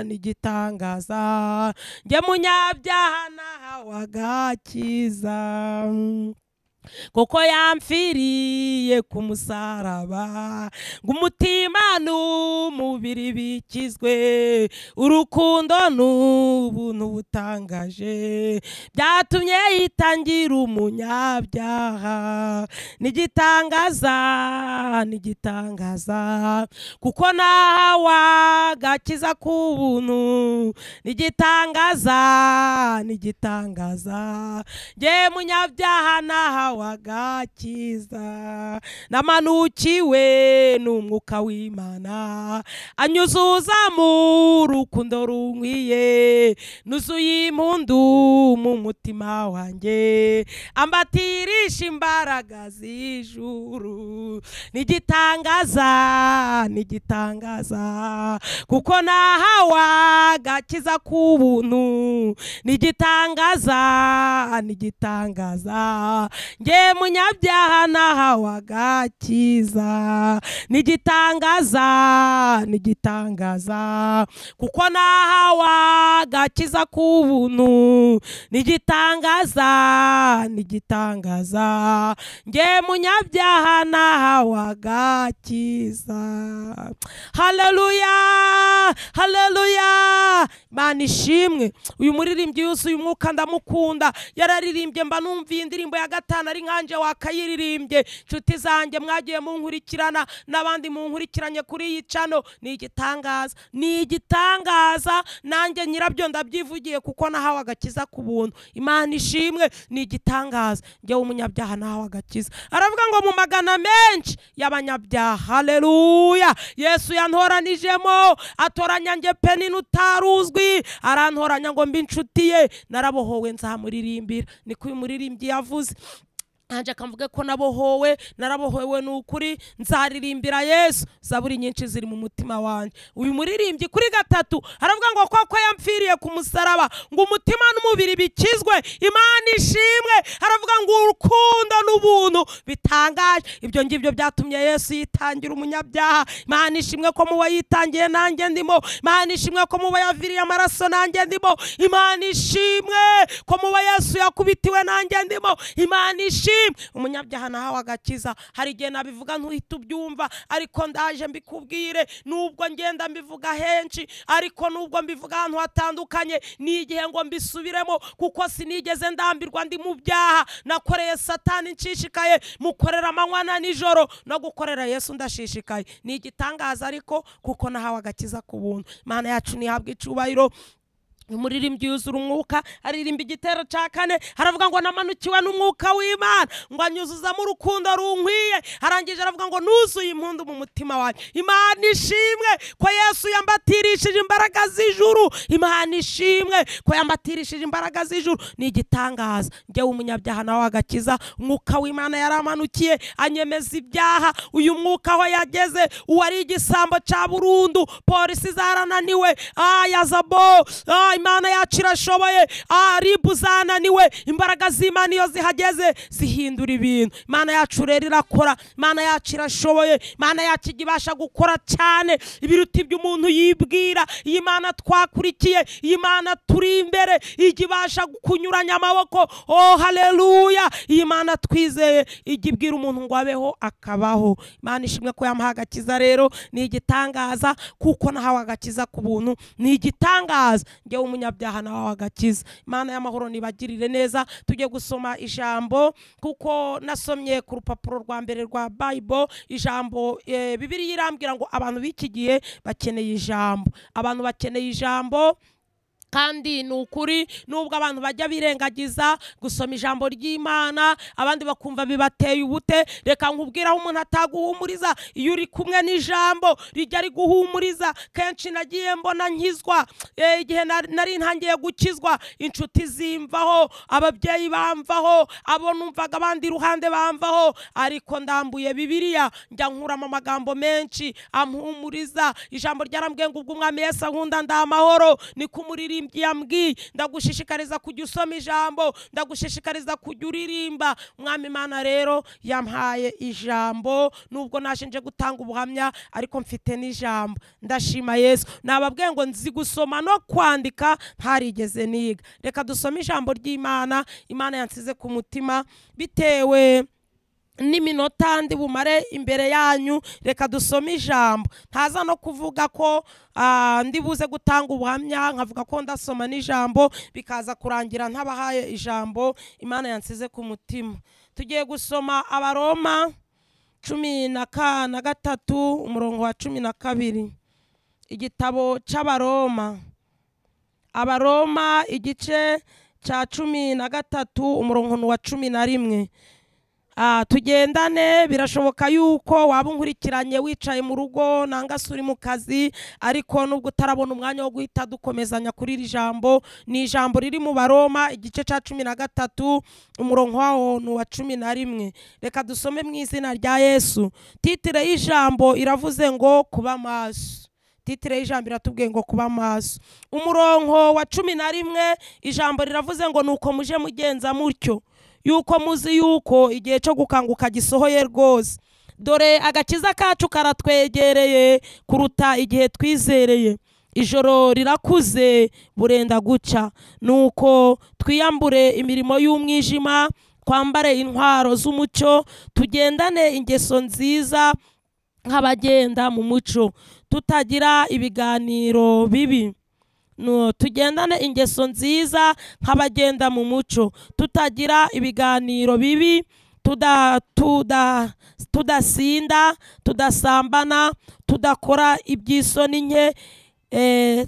nigitangaza njye munyabyaha nahawe agakiza kuko yamfiriye ku musaraba ngo umutima n'umubiri bikizwe urukundo n'ubuntu butangaje byatumye yitangira umunyabyaha nigitangaza nigitangaza kuko nahawe agakiza k'ubuntu nigitangaza nigitangaza nge munyabyaha nahawe wagakiza namanukiwe n'umwuka w'imana anyuzuza mu rukundo runkwiye nuzuye impundu mu mutima wanjye ambatirisha imbaraga z'ijuru nigitangaza nigitangaza kuko nahawe agakiza k'ubuntu nigitangaza nigitangaza nge munyabyaha nahawe agakiza nigitangaza nigitangaza kuko nahawe agakiza k'ubuntu nigitangaza nigitangaza nge munyabyaha nahawe agakiza haleluya haleluya imana ishimwe uyu muririmbyi yuzuye umwuka ndamukunda yararirimbye mba numva iyi ndirimbo ya gatanu ari nkanje wakayiririmbye inshuti zanjye mwagiye munkurikirana n'abandi munkurikiranye kuri iyi cano ni igitangaza ni igitangaza nanjye nyirabyo ndabyivugiye kuko nahawe agakiza ku buntu imana ishimwe ni igitangaza njyewe umunyabyaha nahawe agakiza aravuga ngo mu magana menshi y'abanyabyaha haleluya yesu yantoranijemo atoranya njye pe n'utari uzwi arantoranya ngo mbe inshuti ye narabohowe nzamuririmbira niko uyu muririmbyi yavuze ntajya akavuga ko nabohowe narabohowe ni ukuri nzaririmbira yesu zaburi nyinshi ziri mu mutima wanjye uyu muririmbyi kuri gatatu aravuga ngo koko yampfiriye ku musaraba ngo umutima n'umubiri bikizwe imana ishimwe aravuga ngo urukundo n'ubuntu bitangaje ibyo ngibyo byatumye yesu yitangira umunyabyaha imana ishimwe ko muba yitangiye nanjye ndimo imana ishimwe ko muba yaviriye amaraso nanjye ndimo imana ishimwe ko muba yesu yakubitiwe nanjye ndimo imana ishimwe umunyabyaha nahawe agakiza hari igihe nabivuga ntuhita ubyumva ariko ndaje mbikubwire nubwo ngenda mbivuga henshi ariko nubwo mbivuga ahantu hatandukanye ni igihe ngo mbisubiremo kuko sinigeze ndambirwa ndi mu byaha nakoreye satani nshishikaye mukorera amanywa na nijoro no gukorera yesu ndashishikaye ni igitangaza ariko kuko nahawe agakiza ku buntu imana yacu ntihabwe icyubahiro umuririmbyi yuzura umwuka aririmba igitero cya kane aravuga ngo namanukiwe n'umwuka w'imana ngo anyuzuzamo urukundo runkwiye arangije aravuga ngo nuzuye impundu mu mutima wanjye imana ishimwe ko yesu yambatirishije imbaraga z'ijuru imana ishimwe ko yambatirishije imbaraga z'ijuru ni igitangaza njyewe umunyabyaha nawe agakiza umwuka w'imana yaramanukiye anyemeza ibyaha uyu mwuka aho yageze uwari igisambo cya burundu polisi zarananiwe ayazabo Ah, imana yacu irashoboye Ah, ribu zananiwe imbaraga z'imana iyo zihageze zihindura ibintu imana yacu rero irakora imana yacu irashoboye imana yacu ijya ibasha gukora cyane ibiruta ibyo umuntu yibwira iyi mana twakurikiye iyi mana turi imbere ijya ibasha kunyuranya amaboko oh haleluya iyi mana twizeye ijya ibwira umuntu ngo abeho akabaho imana ishimwe ko yamuha agakiza rero ni igitangaza kuko nahawe agakiza ku buntu ni igitangaza ngewe umunyabyaha nawe agakiza imana y'amahoro nibagirire neza tujye gusoma ijambo kuko nasomye ku rupapuro rwa mbere rwa bayibo ijambo eh, bibiliya irambwira ngo abantu b'iki gihe bakeneye ijambo abantu bakeneye ijambo kandi ni ukuri nubwo abantu bajya birengagiza gusoma ijambo ry'imana abandi bakumva bibateye ubute reka nkubwire aho umuntu ataguhumuriza iyo uri kumwe n'ijambo rijya riguhumuriza kenshi nagiye mbona nkizwa Eh, igihe na- nari ntangiye gukizwa inshuti zimvaho ababyeyi bamvaho abo numvaga abandi iruhande bamvaho ariko ndambuye bibiliya njya nkuramo amagambo menshi ampumuriza ijambo ryarambwiye ngo ubwo umwami yesu ankunda ndamahoro ni kumuririmbyi yambwiye ndagushishikariza kujya usoma ijambo ndagushishikariza kujya uririmba umwami imana rero yampaye ijambo nubwo nashinje gutanga ubuhamya ariko mfite n'ijambo ndashima yesu nababwiye ngo nzi gusoma no kwandika ntarigeze niga reka dusome ijambo ry'imana imana yansize ku mutima bitewe n'iminota ndi bumare imbere yanyu reka dusome ijambo ntaza no kuvuga ko ah, ndi buze gutanga ubuhamya nkavuga ko ndasoma n'ijambo bikaza kurangira ntabahaye ijambo imana yansize ku mutima tugiye gusoma abaroma cumi na ka na gatatu umurongo wa cumi na kabiri igitabo cy'abaroma abaroma igice cya cumi na gatatu umurongo ni uwa cumi na rimwe Ah, tugendane birashoboka yuko waba unkurikiranye wicaye mu rugo nanga se uri mu kazi ariko nubwo utarabona umwanya wo guhita dukomezanya kuri iri jambo ni ijambo riri mu baroma igice cya cumi na gatatu umurongo wawo ni uwa cumi na rimwe reka dusome mu izina rya yesu titire y'ijambo iravuze ngo kuba maso titire y'ijambo iratubwiye ngo kuba maso umurongo wa cumi na rimwe ijambo riravuze ngo nuko muje mugenza mutyo yuko muzi yuko igihe cyo gukanguka gisohoye rwose dore agakiza kacu karatwegereye kuruta igihe twizereye ijoro rirakuze burenda guca nuko twiyambure imirimo y'umwijima twambare intwaro z'umucyo tugendane ingeso nziza nk'abagenda mu muco tutagira ibiganiro bibi no tugendane ingeso nziza nk'abagenda mu muco tutagira ibiganiro bibi tuda- tuda- tudasinda tudasambana tudakora iby'isoni nke eh,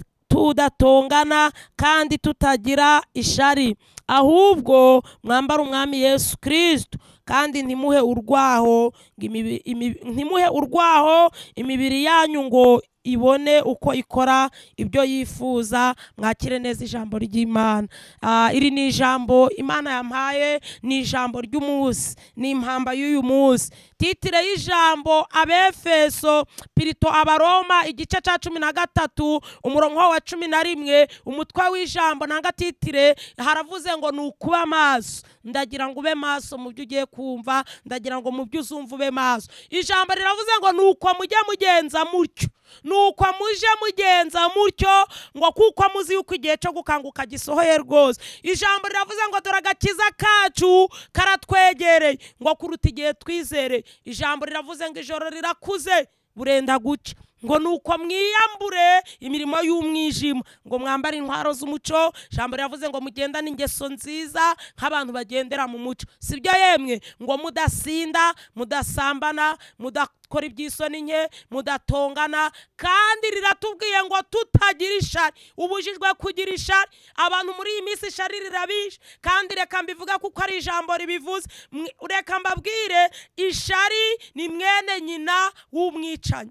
tudatongana kandi tutagira ishari ahubwo mwambara umwami yesu kirisito kandi ntimuhe urwaho ngo imibi- imi- ntimuhe urwaho imibiri yanyu ngo ibone uko ikora ibyo yifuza mwakire neza ijambo ry'imana Ah, iri ni ijambo imana yampaye ni ijambo ry'umunsi ni impamba y'uyu munsi titire y'ijambo abefeso pirito abaroma igice cya cumi na gatatu umurongo wa cumi na rimwe umutwe w'ijambo ntangatitire haravuze ngo ni ukuba maso ndagira ngo ube maso mu byo ugiye kumva ndagira ngo mu byo uzumva ube maso ijambo riravuze ngo ni uko mujye mugenza mutyo ni uko muje mugenza mutyo ngo kuko muzi yuko igihe cyo gukanguka gisohoye rwose ijambo riravuze ngo dore agakiza kacu karatwegereye ngo kuruta igihe twizereye ijambo riravuze ngo ijoro rirakuze burenda guca ngo ni uko mwiyambure imirimo y'umwijima ngo mwambare intwaro z'umuco ijambo riravuze ngo mugendane ingeso nziza nk'abantu bagendera mu muco si byo yemwe ngo mudasinda mudasambana mudakora iby'isoni nke mudatongana kandi riratubwiye ngo tutagira ishari ubujijwe kugira ishari abantu muri iyi minsi ishari rirabishe kandi reka mbivuge kuko ari ijambo ribivuze Mwe- reka mbabwire ishari ni mwene nyina w'umwicanyi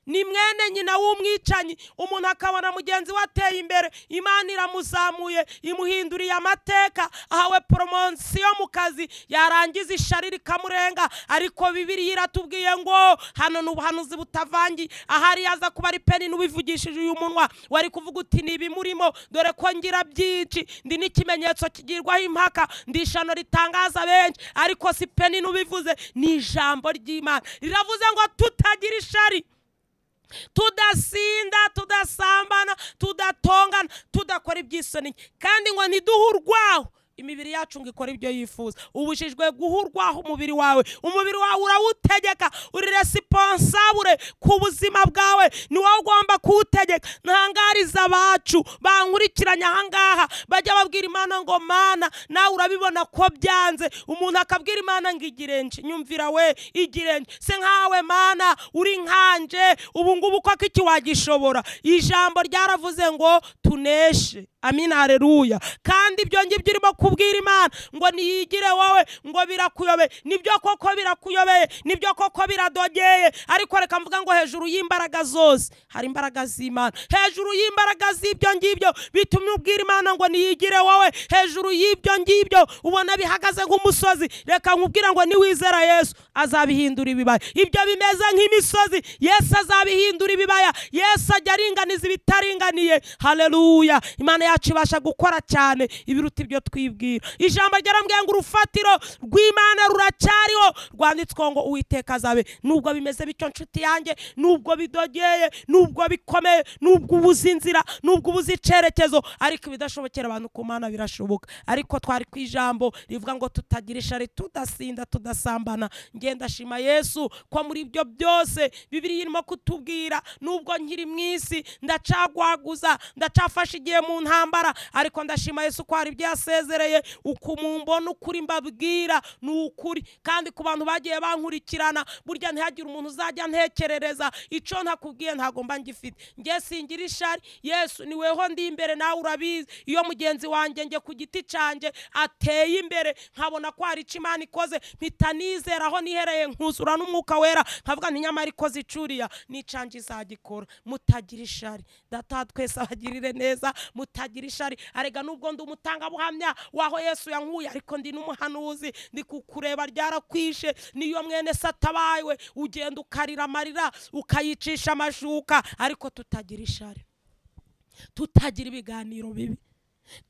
ni mwene nyina w'umwicanyi umuntu akabona mugenzi we ateye imbere imana iramuzamuye imuhinduriye amateka ahawe poromosiyo mu kazi yarangiza ishari rikamurenga ariko bibiriya iratubwiye ngo hano ni ubuhanuzi butavangiye ahari yaza kuba ari peni n'ubivugishije uyu munwa wari kuvuga uti ni ibimurimo dore ko ngira byinshi ndi n'ikimenyetso kigirwaho impaka ndi ishano ritangaza benshi ariko si peni n'ubivuze ni ijambo ry'imana riravuze ngo tutagira ishari tudasinda tudasambana tudatongana tudakora iby'isoni kandi ngo ntiduhurwaho imibiri yacu ngo ikore ibyo yifuza ubujijwe guhurwaho umubiri wawe umubiri wawe urawutegeka uri resiponsabure ku buzima bwawe ni wowe ugomba kuwutegeka ntangariza abacu bankurikiranye ahangaha bajya babwira imana ngo mana nawe urabibona ko byanze umuntu akabwira imana ngo igirenje nyumvira we igirenje se nkawe mana uri nkanje ubu ngubu koko iki wagishobora ijambo ryaravuze ngo tuneshe amina hareruya kandi ibyo ngibyo urimo kubwira imana ngo niyigire wowe ngo birakuyobeye nibyo koko birakuyobeye nibyo koko biradogeye ariko reka mvuga ngo hejuru y'imbaraga zose hari imbaraga z'imana hejuru y'imbaraga z'ibyo ngibyo bitumye ubwira imana ngo niyigire wowe hejuru y'ibyo ngibyo ubona bihagaze nk'umusozi reka nkubwira ngo niwizera yesu azabihindura ibibaya ibyo bimeze nk'imisozi yesu azabihindura ibibaya yesu ajya aringaniza ibitaringaniye haleluya imana yacu ibasha gukora cyane ibiruta ibyo twibwira ijambo ryarambwiye ngo urufatiro rw'imana ruracyariho rwanditsweho ngo uwiteka azabe nubwo bimeze bityo nshuti yanjye nubwo bidogeye nubwo bikomeye nubwo ubuze inzira nubwo ubuze icyerekezo ariko ibidashobokera abantu ku mana birashoboka ariko twari ku ijambo rivuga ngo tutagira ishari tudasinda tudasambana ngenda shima yesu ko muri ibyo byose bibiri irimo kutubwira nubwo nkiri mu isi ndacagwaguza ndacafashe igihe mu ntambara ariko ndashima yesu ko hari ibyo yasezereye uku mumbona ukuri mbabwira ni ukuri kandi ku bantu bagiye bankurikirana burya ntihagire umuntu uzajya ntekerereza icyo ntakubwiye ntago mba ngifite njye singira ishari yesu ni weho ndi imbere nawe urabizi iyo mugenzi wanjye njye ku giti cyanjye ateye imbere nkabona ko hari icyo imana ikoze mpita nizera aho nihereye nkuzura n'umwuka wera nkavuga nti nyamara ikoze icuriya n'icange izagikora mutagira ishari data wa twese abagirire neza mutagira ishari arega nubwo ndi umutangabuhamya waho yesu yankuye ariko ndi n'umuhanuzi ndi kukureba ryarakwishe niyo mwene satabawe ugenda ukarira amarira ukayicisha amashuka ariko tutagira ishari tutagira ibiganiro bibi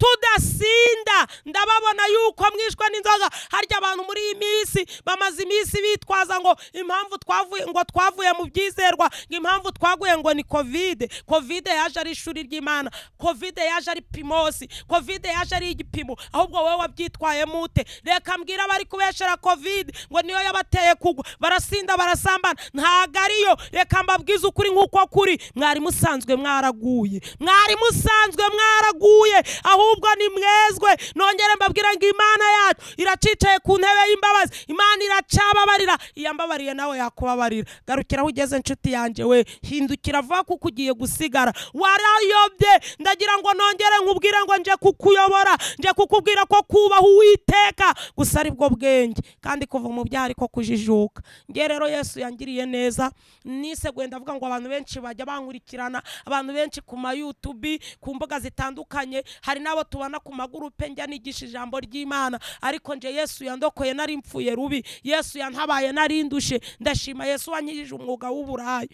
tudasinda ndababona yuko mwishwe n'inzoga harya abantu muri iyi minsi bamaze iminsi bitwaza ngo impamvu twavuye ngo twavuye mu byizerwa ngo impamvu twaguye ngo ni kovide kovide yaje ari ishuri ry'imana kovide yaje ari pimosi kovide yaje ari igipimo ahubwo wowe wabyitwayemo ute reka mbwira abari kubeshera kovide ngo niyo yabateye kugwa barasinda barasambana ntago ariyo reka mbabwize ukuri nk'uko kuri mwari musanzwe mwaraguye mwari musanzwe mwaraguye ahubwo ni mwezwe nongere mbabwira ngo imana yacu iracicaye ku ntebe y'imbabazi imana iracababarira iyambabariye nawe yakubabarira garukira aho ugeze inshuti yanjye we hindukira vuba kuko ugiye gusigara warayobye ndagira ngo nongere nkubwire ngo nje kukuyobora nje kukubwira ko kubaha uwiteka gusa ari bwo bwenge kandi kuva mu byaha ariko kujijuka nge rero yesu yangiriye neza niseguye ndavuga ngo abantu benshi bajya bankurikirana abantu benshi ku ma yutubi ku mbuga zitandukanye hari n'abo tubona ku magurupe njya nigisha ijambo ry'imana ariko nje yesu yandokoye nari mpfuye rubi yesu yantabaye nari ndushe ndashima yesu wankirije umwuga w'uburayi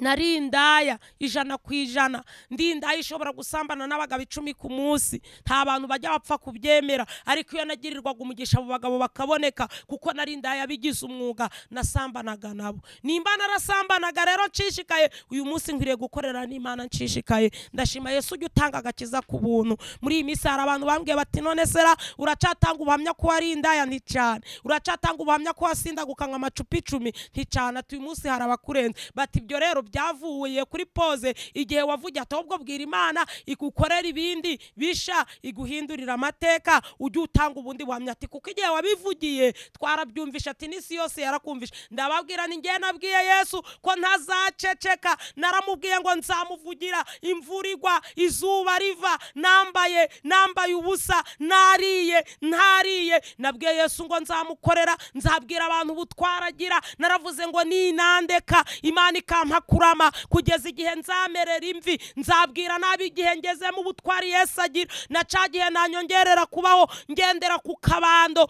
nari indaya ijana ku ijana ndi indaya ishobora gusambana n'abagabo icumi ku munsi nta bantu bajya bapfa kubyemera ariko iyo nagirirwaga umugisha abo bagabo bakaboneka kuko nari indaya bigize umwuga nasambanaga nabo nimba narasambanaga rero nshishikaye uyu munsi nkwiriye gukorera n'imana nshishikaye ndashima yesu ujya utanga agakiza ku buntu muri iyi minsi hari abantu bambwiye bati none sera uracatanga ubuhamya ko wari indaya nticane uracatanga ubuhamya ko wasindaguka nka amacupa icumi nticane ati uyu munsi hari abakurenze bati ibyo rero byavuye kuri pose igihe wavuga ati ahubwo bwira imana igukorera ibindi bisha iguhindurira amateka ujye utanga ubundi buhamya ati kuko igihe wabivugiye twarabyumvisha ati n'isi yose yarakumvisha ndababwira ni njye nabwiye yesu ko ntazaceceka naramubwiye ngo nzamuvugira imvura igwa izuba riva nambaye nambaye ubusa nariye ntariye nabwiye yesu ngo nzamukorera nzabwira abantu ubutwaragira naravuze ngo ninandeka imana ikampa kurama kugeza igihe nzamerera imvi nzabwira nabi igihe ngezemo ubutwari yesu agira na ca gihe nanyongerera kubaho ngendera ku kabando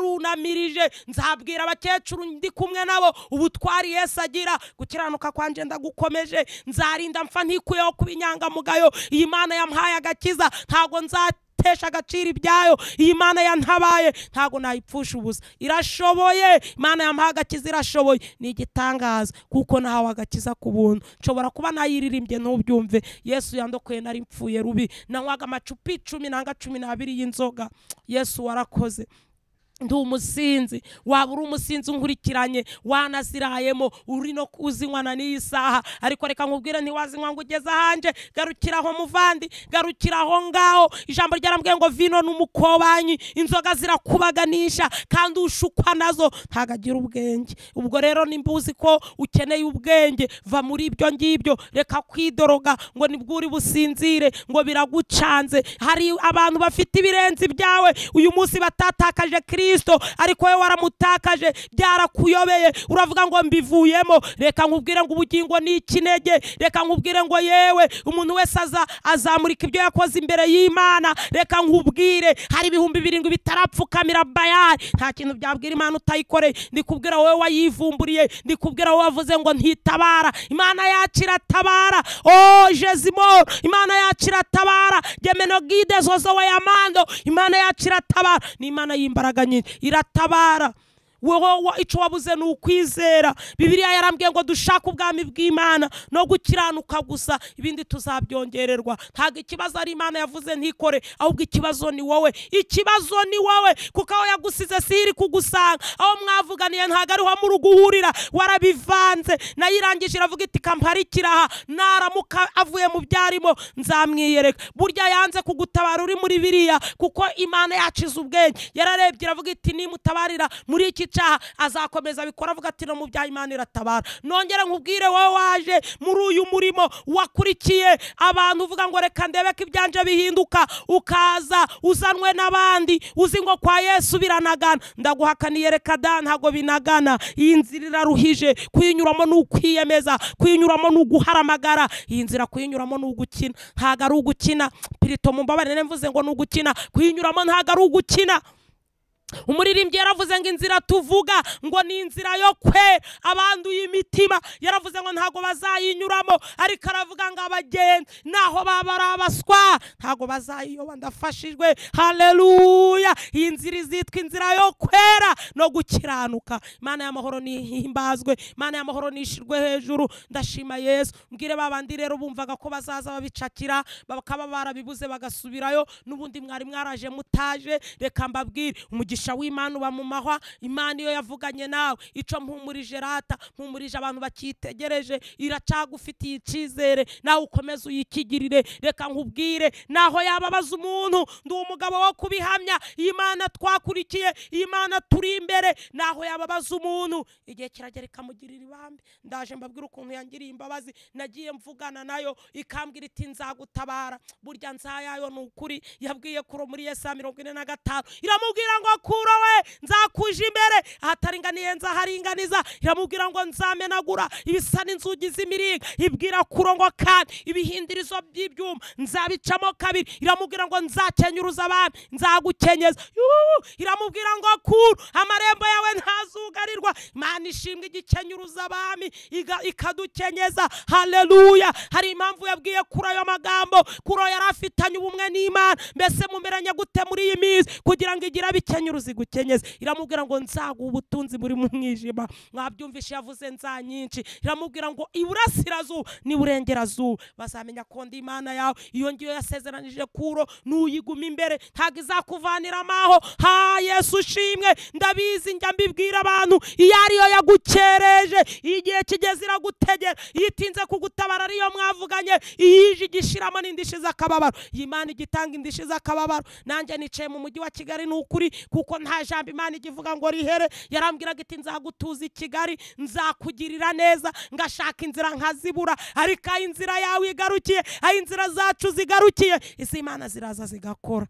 narunamirije nzabwira abakecuru ndi kumwe nabo ubutwari yesu agira gukiranuka kwanjye ndagukomeje nzarinda mfa ntikuyeho kuba inyangamugayo iyi mana yamuhaye agakiza ntago nzata itesha agaciro ibyayo iyi mana yantabaye ntabwo nayipfusha ubusa irashoboye imana yamuha agakiza irashoboye ni igitangaza kuko nahawe agakiza ku buntu nshobora kuba nayiririmbye ntubyumve yesu yandokoye nari mpfuye rubi nanywaga amacupa icumi nanga cumi n'abiri y'inzoga yesu warakoze ndi umusinzi waba uri umusinzi unkurikiranye wanazirayemo uri no kuzinywana n'iyi saha ariko reka nkubwire ntiwazinywa ngo ugeze ahanje garukiraho muvandi garukiraho ngaho ijambo ryarambwiye ngo vino n'umukobanyi inzoga zirakubaganisha kandi ushukwa nazo ntabwo agira ubwenge ubwo rero nimba uzi ko ukeneye ubwenge va muri ibyo ngibyo reka kwidoroga ngo nibwo uri businzire ngo biragucanze hari abantu bafite ibirenze ibyawe uyu munsi batatakaje kiri kirisito ariko wowe waramutakaje byarakuyobeye uravuga ngo mbivuyemo reka nkubwire ngo ubugingo ni ikinege reka nkubwire ngo yewe umuntu wese aza azamurika ibyo yakoze imbere y'imana reka nkubwire hari ibihumbi birindwi bitarapfukamira bayari nta kintu byabwira imana utayikoreye ndikubwira wowe wayivumburiye ndikubwira wowe wavuze ngo ntitabara imana yacu iratabara o jezimoro imana yacu iratabara gemenogide zozo we yamando imana yacu iratabara ni imana y'imbaraga nyinshi iratabara wowe icyo wabuze ni ukwizera bibiriya yarambwiye ngo dushake ubwami bw'imana no gukiranuka gusa ibindi tuzabyongererwa ntabwo ikibazo ari imana yavuze ntikore ahubwo ikibazo ni wowe ikibazo ni wowe kuko aho yagusize si iri kugusanga aho mwavuganiye ntabwo ariho muri uguhurira warabivanze nayo irangije iravuga iti kamparikira aha naramuka avuye mu byarimo nzamwiyereka burya yanze kugutabara uri muri biriya kuko imana yacize ubwenge yararebye iravuga iti nimutabarira muri iki cyaha azakomeza abikora avuga ati no mu bya imana iratabara nongere nkubwire wowe waje muri uyu murimo wakurikiye abantu uvuga ngo reka ndebe ko ibyanje bihinduka ukaza uzanwe n'abandi uzi ngo kwa yesu biranagana ndaguhakaniye reka da ntabwo binagana iyi nzira iraruhije kuyinyuramo ni ukwiyemeza kuyinyuramo ni uguharamagara iyi nzira kuyinyuramo ni ugukina ntabwo ari ugukina pirito mu mbabarire mvuze ngo ni ugukina kuyinyuramo ntabwo ari ugukina umuririmbyi yaravuze ngo inzira tuvuga ngo ni inzira yo kwe abanduye imitima yaravuze ngo ntabwo bazayinyuramo ariko aravuga ngo abagenda naho baba ari abaswa ntabwo bazayiyoba ndafashijwe haleluya iyi nzira izitwa inzira yo kwera no gukiranuka imana y'amahoro nihimbazwe imana y'amahoro nishirwe hejuru ndashima yesu mbwire babandi rero bumvaga ko bazaza babicakira bakaba barabibuze bagasubirayo n'ubundi mwari mwaraje mutaje reka mbabwire umugisha umugisha w'imana uba mu mahwa imana iyo yavuganye nawe ico mpumurije rata mpumurije abantu bakitegereje iracagufitiye icizere nawe ukomeze uyikigirire reka nkubwire naho yababaza umuntu ndi umugabo wo kubihamya iyi mana twakurikiye iyi mana turi imbere naho yababaza umuntu igihe kiragera ikamugirira ibambe ndaje mbabwira ukuntu yangiriye imbabazi nagiye mvugana nayo ikambwira iti nzagutabara burya nzayayo ni ukuri yabwiye kuro muri yesa mirongo ine na gatanu iramubwira ngo kuro we nzakuje imbere ahataringaniye nzaharinganiza iramubwira ngo nzamenagura ibisa n'inzugi z'imiringa ibwira kuro ngo kandi ibihindirizo by'ibyuma nzabicamo kabiri iramubwira ngo nzakenyuruza abami nzagukenyeza Yuhu! iramubwira ngo kuro amarembo yawe ntazugarirwa imana ishimwe igikenyuruza abami iga- ikadukenyeza haleluya hari impamvu yabwiye kuri ayo magambo kuro yari afitanye ubumwe n'imana mbese mumeranye gute muri iyi minsi kugira ngo igire abikenyuruza igukenyeze iramubwira ngo nzaguha ubutunzi muri mu mwijima mwabyumvishe yavuze nza nyinshi iramubwira ngo iburasirazuba n'iburengerazuba bazamenya ko ndi imana yawe iyo ngiyo yasezeranije kuro nuyiguma imbere ntabwo izakuvana amaho ha yesu ushimwe ndabizi njya mbibwira abantu iyo ariyo yagukereje igihe kigeze iragutegera iyo itinze kugutabara ariyo mwavuganye iyije igishiramo n'indishyi z'akababaro iyi mana igitanga indishyi z'akababaro nanjye nicaye mu mujyi wa kigali ni ukuri kuko nta jambo imana igivuga ngo rihere yarambwiraga iti nzagutuza i kigali nzakugirira neza ngashaka inzira nkazibura ariko aho inzira yawe igarukiye aho inzira zacu zigarukiye izi imana ziraza zigakora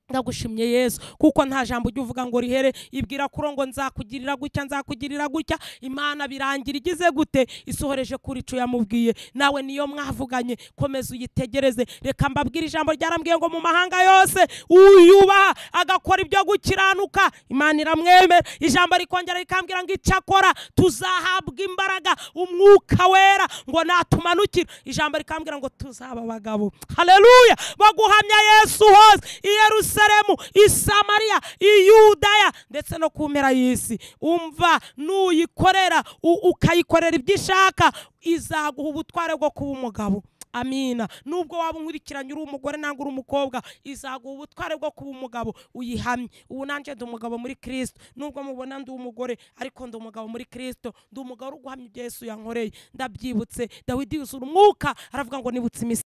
ndagushimye yesu kuko nta jambo ujya uvuga ngo rihere ibwira kuro ngo nzakugirira gutya nzakugirira gutya imana birangira igize gute isohoreje kuri ico yamubwiye nawe niyo mwavuganye komeza uyitegereze reka mbabwire ijambo ryarambwiye ngo mu mahanga yose uyubaha agakora ibyo gukiranuka imana iramwemera ijambo rikongera rikambwira ngo icyakora tuzahabwa imbaraga umwuka wera ngo natumanukira ijambo rikambwira ngo tuzaba abagabo haleluya baguhamya yesu hose i yerusalemu i samariya i yudaya ndetse no ku mpera y'isi umva nuyikorera u- ukayikorera ibyo ishaka izaguha ubutware bwo kuba umugabo amina nubwo waba unkurikiranye uri umugore nangwa uri umukobwa izaguha ubutware bwo kuba umugabo uyihamye ubu nanjye ndi umugabo muri kirisito nubwo mubona ndi umugore ariko ndi umugabo muri kirisito ndi umugabo uri guhamya ibyo yesu yankoreye ndabyibutse dawidi yuzura umwuka aravuga ngo nibutse iminsi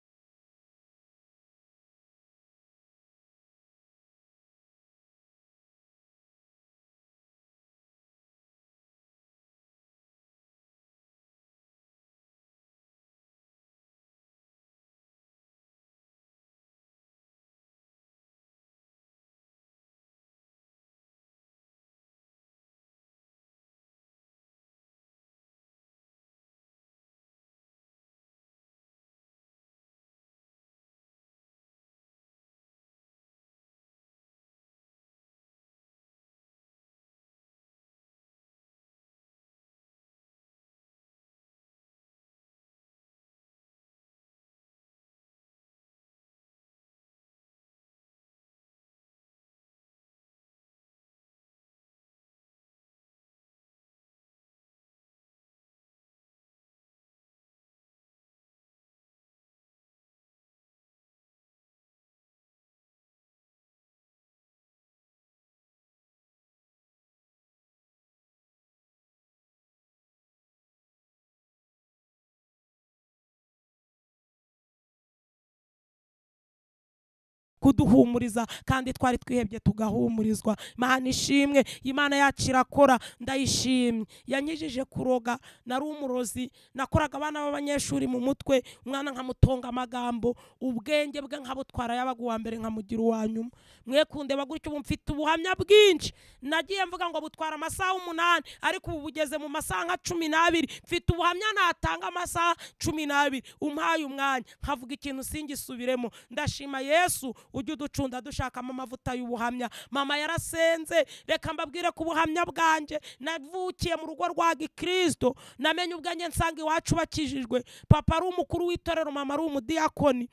kuduhumuriza kandi twari twihebye tugahumurizwa imana ishimwe imana yacu irakora ndayishimye yanyijije kuroga nari umurozi nakoraga abana b'abanyeshuri mu mutwe umwana nkamutonga amagambo ubwenge bwe nkabutwara yabaga uwa mbere nkamugira uwa nyuma mwekunde bagutyo ubu mfite ubuhamya bwinshi nagiye mvuga ngo butwara amasaha umunani ariko ubu bugeze mu masaha nka cumi n'abiri mfite ubuhamya natanga amasaha cumi n'abiri umpaye umwanya nkavuga ikintu singisubiremo ndashima yesu ujya uducunda dushakamo amavuta y'ubuhamya mama yarasenze reka mbabwire ko ubuhamya bwanjye navukiye mu rugo rwa gikristo namenye ubwanjye nsanga iwacu bakijijwe papa ari umukuru w'itorero mama ari umudiakoni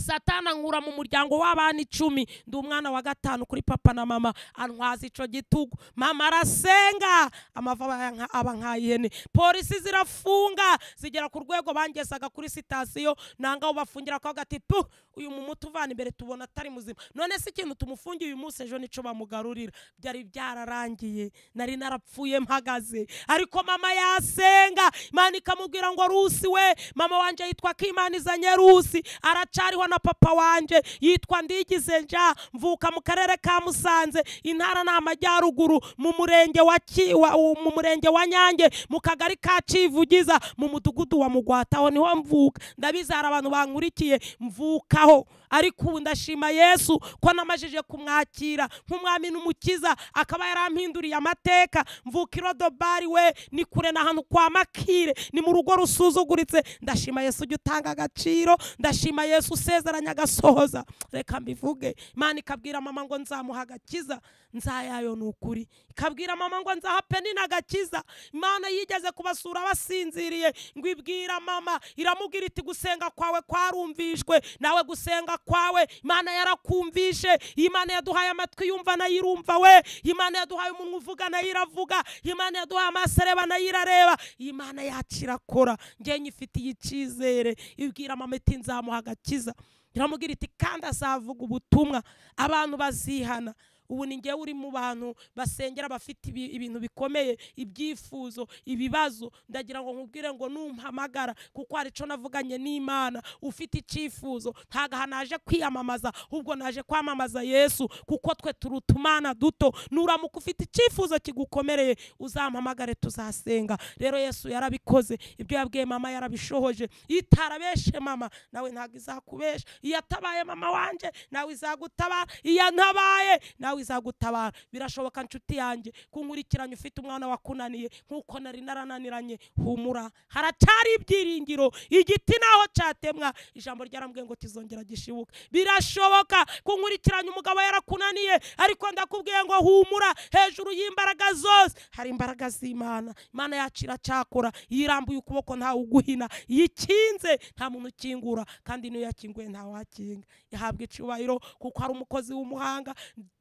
satana ankura mu muryango w'abana icumi ndi umwana wa gatanu kuri papa na mama antwaza icyo gitugu mama arasenga amava aba nka- aba nk'ay'ihene polisi zirafunga zigera ku rwego bangezaga kuri sitasiyo nanga aho bafungira ko gati tu uyu muti uvana imbere tubona atari muzima none se ikintu tumufungiye uyu munsi ejo nicyo bamugarurira byari byararangiye nari narapfuye mpagaze ariko mama yasenga imana ikamubwira ngo rusi we mama wanjye yitwa kimana rusi aracariho na papa wanjye yitwa ndigize nja mvuka mu karere ka musanze intara ni amajyaruguru mu murenge wa Ki- wa- u- mu murenge wa nyange mu kagari ka civugiza mu mudugudu wa mugwata aho niho mvuka ndabizi hari abantu bankurikiye mvukaho ariko ubu ndashima yesu ko namajije kumwakira nk'umwami n'umukiza akaba yarampinduriye amateka mvuka irodobari we ni kure na hano kwa makire ni mu rugo rusuzuguritse ndashima yesu ujya utanga agaciro ndashima yesu usezeranya agasohoza reka mbivuge imana ikabwira mama ngo nzamuha agakiza nzayayo ni ukuri ikabwira mama ngo nzaha penina agakiza imana yigeze kubasura basinziriye ngo ibwira mama iramubwira iti gusenga kwawe kwarumvishwe nawe gusenga kwawe imana yarakumvishe imana yaduhaye amatwi yumva nayo irumva we imana yaduhaye umunwa uvuga nayo iravuga imana yaduhaye amaso areba nayo irareba imana yacu irakora njye nyifitiye icyizere ibwira mama iti nzamuha agakiza iramubwira iti kandi azavuga ubutumwa abantu bazihana ubu ni njyewe uri mu bantu basengera bafite ibi- ibintu bikomeye ibyifuzo ibibazo ndagira ngo nkubwire ngo numpamagara kuko hari icyo navuganye n'imana ufite icyifuzo ntabwo aha naje kwiyamamaza ahubwo naje kwamamaza yesu kuko twe turuta umwana duto nuramuka ufite icyifuzo kigukomereye uzampamagare tuzasenga rero yesu yarabikoze ibyo yabwiye mama yarabishohoje iyo itarabeshe mama nawe ntabwo izakubesha iyo atabaye mama wanjye nawe izagutabara iyo ntabaye nawe izagutabara birashoboka nshuti yanjye kunkurikiranye ufite umwana wakunaniye nk'uko nari narananiranye humura haracyari ibyiringiro igiti naho cyatemwa ijambo ryarambwiye ngo kizongera gishibuka birashoboka kunkurikiranye umugabo yarakunaniye ariko ndakubwiye ngo humura hejuru y'imbaraga zose hari imbaraga z'imana imana yacu iracyakora iyo irambuye ukuboko ntawe uguhina iyo ikinze nta muntu ukingura kandi n'iyo yakinguye ntawakinga ihabwa icyubahiro kuko ari umukozi w'umuhanga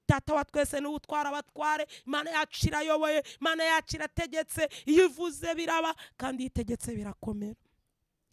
data wa twese niwe utwara abatware imana yacu irayoboye imana yacu irategetse iyo ivuze biraba kandi iyo itegetse birakomera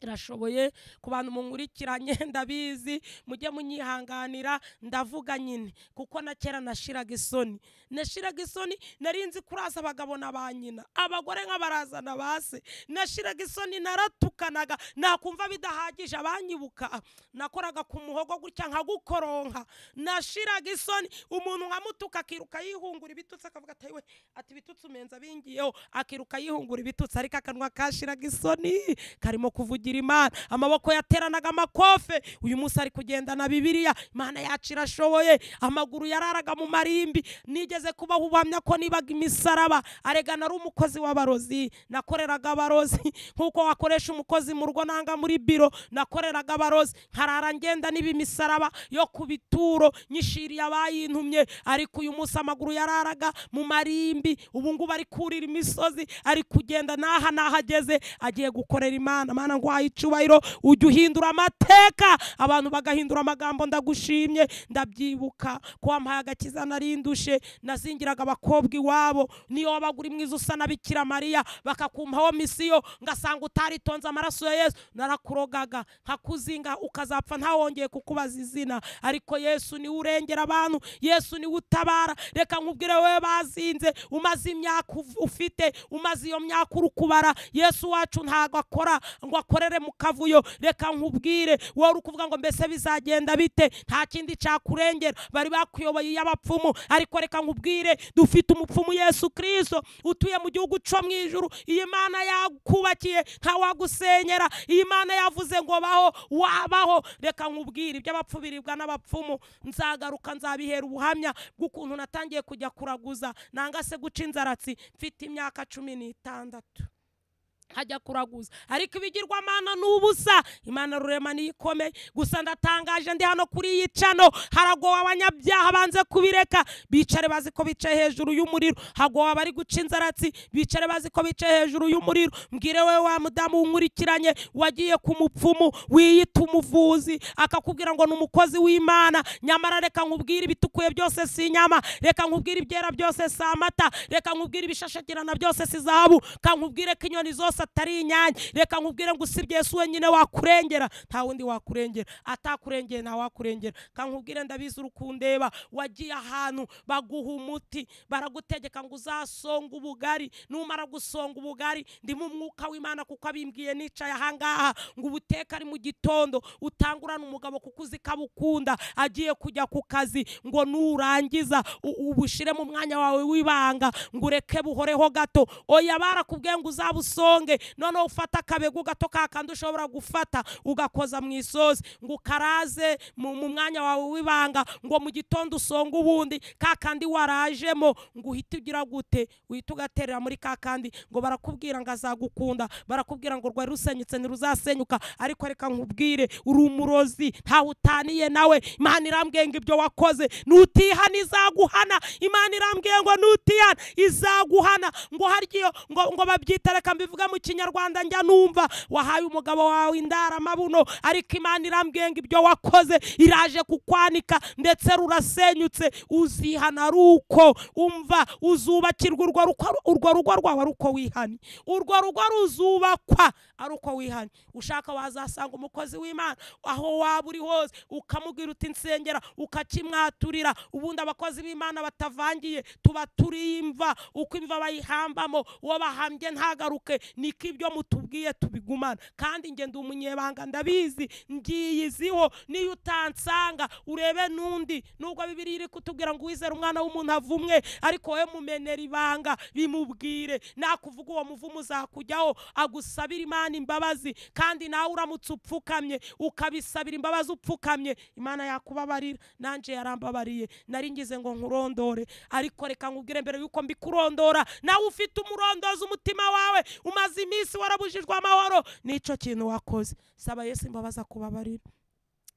irashoboye ku bantu munkurikiranye ndabizi mujye munyihanganira ndavuga nyine kuko na kera nashiraga isoni nashiraga isoni nari nzi kuraza abagabo na ba nyina abagore nk'abarazana ba se nashiraga isoni naratukanaga nakumva bidahagije abanyibuka nakoraga ku muhogo gutya nkagukoronka nashiraga isoni umuntu nkamutuka akiruka yihungura ibitutsi akavuga ati we ati ibitutsi umenza bingiyeho akiruka yihungura ibitutsi ariko akanwa kashiraga isoni karimo kuvugira imana amaboko yateranaga amakofe uyu munsi ari kugendana bibiliya imana yacu irashoboye amaguru yararaga mu marimbi nigeze kubaho ubuhamya ko nibaga imisaraba aregana ari umukozi w'abarozi nakoreraga abarozi nk'uko wakoresha umukozi mu rugo nanga muri biro nakoreraga abarozi nkarara ngenda niba imisaraba yo ku bituro nyishiriye abayintumye ariko uyu munsi amaguru yararaga mu marimbi ubu ngubu ari kurira imisozi ari kugenda n'aha n'ahageze agiye gukorera imana mana nguhaye icubahiro ujya uhindura amateka abantu bagahindura amagambo ndagushimye ndabyibuka ko wampaye agakiza narindushe nazingiraga abakobwa iwabo niyo wabaga uri mwiza usa na bikira mariya bakakumpaho misiyo ngasanga utaritonze amaraso ya yesu narakurogaga nkakuzinga ukazapfa ntawongeye kukubaza izina ariko yesu niwe urengera abantu yesu niwe utabara reka nkubwire wowe bazinze umaze imyaka uv- ufite umaze iyo myaka uri kubara yesu wacu ntabwo akora ngo akorere mu kavuyo reka nkubwire wowe uri kuvuga ngo mbese bizagenda bite nta kindi cyakurengera bari bakuyoboye iy'abapfumu ariko reka nkubwire dufite umupfumu yesu kirisito utuye mu gihugu cyo mu ijuru iyi mana yakubakiye ntawagusenyera iyi mana yavuze ngo baho wabaho reka nkubwire iby'abapfu biribwa n'abapfumu nzagaruka nzabihera ubuhamya bw'ukuntu natangiye kujya kuraguza nanga se guca inzaratsi mfite imyaka cumi n'itandatu hajya kuraguza ariko ibigirwamana ni ubusa imana rurema niyo ikomeye gusa ndatangaje ndi hano kuri iyi cano haragowe abanyabyaha banze kubireka bicare bazi ko bicaye hejuru y'umuriro hagowe abari guca inzaratsi bicare bazi ko bicaye hejuru y'umuriro mbwire we wa mudamu wunkurikiranye wagiye ku mupfumu wiyita umuvuzi akakubwira ngo ni umukozi w'imana nyamara reka nkubwire ibitukuye byose si inyama reka nkubwire ibyera byose si amata reka nkubwire ibishashagirana byose si zahabu ka nkubwire ko inyoni zose atari inyange reka nkubwire ngo usibye yesu wenyine wakurengera nta wundi wakurengera atakurengeye nta wakurengera ka nkubwire ndabizi uri kundeba wagiye ahantu baguha umuti baragutegeka ngo uzasonge ubugari numara gusonga ubugari ndimo umwuka w'imana kuko abimbwiye nicaye ahangaha ngo ubuteka ari mu gitondo utangurane umugabo kuko uzi ko abukunda agiye kujya ku kazi ngo nurangiza u- ubushyire mu mwanya wawe w'ibanga ngo ureke buhoreho gato oya barakubwiye ngo uzabusonge noneho ufate akabegu gato ka kandi ushobora gufata ugakoza mu isosi ngo ukaraze mu mu mwanya wawe w'ibanga ngo mu gitondo usonge ubundi ka kandi warajemo ngo uhite ugira gute uhite ugaterera muri ka kandi ngo barakubwira ngo azagukunda barakubwira ngo rwari rusenyutse ntiruzasenyuka ariko reka nkubwire uri umurozi ntawe utaniye nawe imana irambwiye ngo ibyo wakoze nutihana izaguhana imana irambwiye ngo nutihana izaguhana ngo haryo ngo ngo babyita reka mbivuge mu kinyarwanda njya numva wahaye umugabo wawe indaramabuno ariko imana irambwiye ngo ibyo wakoze iraje kukwanika ndetse rurasenyutse uzihana ari uko umva uzubakirwa urwo ruko- urwo rugo rwawe ari uko wihanye urwo rugo ruzubakwa ari uko wihanye ushaka wazasanga umukozi w'imana aho waba uri hose ukamubwira uti nsengera ukakimwaturira ubundi abakozi b'imana batavangiye tuba turi imva uko imva bayihambamo uwo bahambye ntagaruke niko ibyo mutubwiye tubigumana kandi njye ndi umunyebanga ndabizi ngiyiziho niyo utansanga urebe n'undi nubwo bibiri iri kutubwira ngo wizere umwana w'umuntu avumwe ariko wowe mumenera ibanga bimubwire nakuvuga uwo muvumo uzakujyaho agusabira imana imbabazi kandi nawe uramutse upfukamye ukabisabira imbabazi upfukamye imana yakubabarira nanjye yarambabariye nari ngize ngo nkurondore ariko reka nkubwire mbere yuko mbikurondora nawe ufite umurondozi umutima wawe umaze iminsi warabujijwe amahoro n'icyo kintu wakoze saba yesu imbabazi akubabarira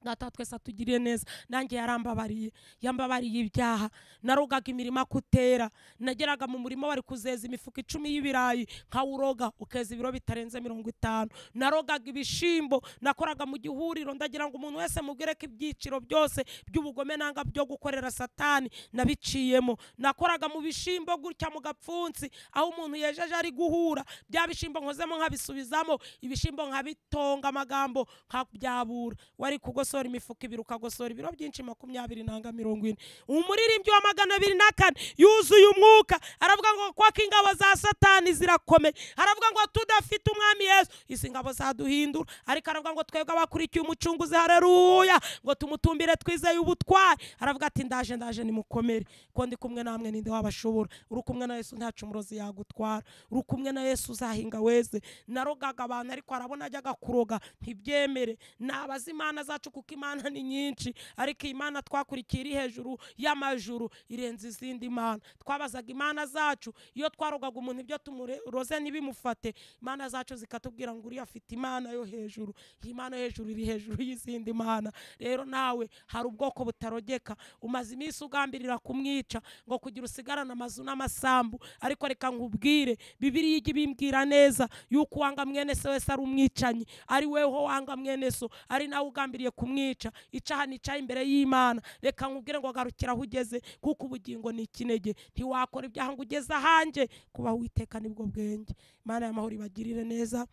data twese atugiriye neza nanjye yarambabariye yambabariye ibyaha narogaga imirima kutera nageraga mu murima bari kuzeza imifuka icumi y'ibirayi nkawuroga ukeza ibiro bitarenze mirongo itanu narogaga ibishimbo nakoraga mu gihuriro ndagira ngo umuntu wese mubwire ko ibyiciro byose by'ubugome nanga byo gukorera satani nabiciyemo nakoraga mu bishimbo gutya mu gapfunsi aho umuntu yejeje ari guhura bya bishimbo nkozemo nkabisubizamo ibishimbo nkabitonga amagambo nkabyabura wari kugosora imifuka ibiri ukagosora ibiro byinshi makumyabiri nanga mirongo ine umuririmbyi wa magana abiri na kane yuzuye umwuka aravuga ngo kwako ingabo za satani zirakomeye aravuga ngo tudafite umwami yesu izi ngabo zaduhindura ariko aravuga ngo twebwe abakurikiye umucunguzi hareruya ngo tumutumbire twizeye ubutwari aravuga ati ndaje ndaje nimukomere ko ndi kumwe namwe ninde wabashobora uri kumwe na yesu ntacu umurozi yagutwara uri kumwe na yesu uzahinga weze narogaga abantu ariko arabona ajyaga kuroga ntibyemere nabaza imana zacu kuko imana ni nyinshi ariko iyi mana twakurikiye iri hejuru y'amajuru irenze izindi mana twabazaga imana zacu iyo twarogaga umuntu ibyo tumuroze ntibimufate imana zacu zikatubwira ngo uriya afite imana yo hejuru iyi mana yo hejuru iri hejuru y'izindi mana rero nawe hari ubwoko butarogeka umaze iminsi ugambirira kumwica ngo kugira usigarane amazu n'amasambu ariko reka nkubwire bibiriya ijya ibimbwira neza yuko uwanga mwene se wese ari umwicanyi ari weho wanga mwene so ari nawe ugambiriye kumwica icaha nicaye imbere y'imana reka nkubwire ngo garukira aho ugeze kuko ubugingo ni ikinege ntiwakora ibyaha ngo ugeze ahanjye kubaho witeka nibwo bwenge imana y'amahoro ibagirire neza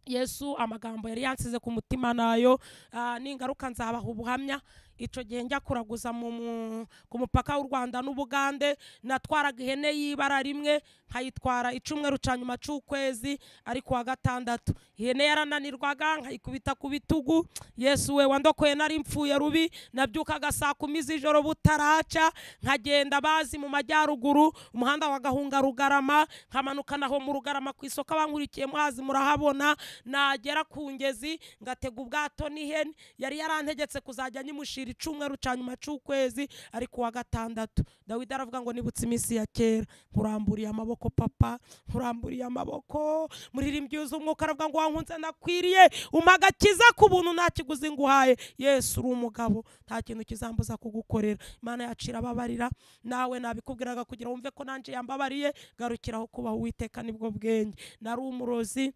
yesu amagambo yari yansize ku mutima nayo ah, ningaruka nzabaha ubuhamya icyo gihe njya kuraguza mu- mu- ku mupaka w'u rwanda n'ubugande natwaraga ihene y'ibara rimwe nkayitwara icumweru cya nyuma cy'ukwezi ariko wa gatandatu ihene yarananirwaga nkayikubita ku bitugu yesu we wandokoye nari mfuye rubi nabyukaga saa kumi z'ijoro butaraca nkagenda bazi mu majyaruguru umuhanda wa gahunga rugarama nkamanuka naho mu rugarama ku isoko abankurikiyemo hazi murahabona nagera ku ngezi ngatega ubwato n'ihene yari yarantegetse kuzajya nyimushira gutegurira icyumweru cya nyuma cy'ukwezi ariko uwa gatandatu dawidi aravuga ngo nibutse iminsi ya kera nkuramburiye amaboko papa nkuramburiye amaboko muririmbyi yuzuye umwuka aravuga ngo wankunze nakwiriye umpa agakiza ku buntu nta kiguzi nguhaye yesu uri umugabo nta kintu kizambuza kugukorera imana yacu irababarira nawe nabikubwiraga kugira wumve ko nanjye yambabariye garukiraho kubaho uwiteka nibwo bwenge nari umurozi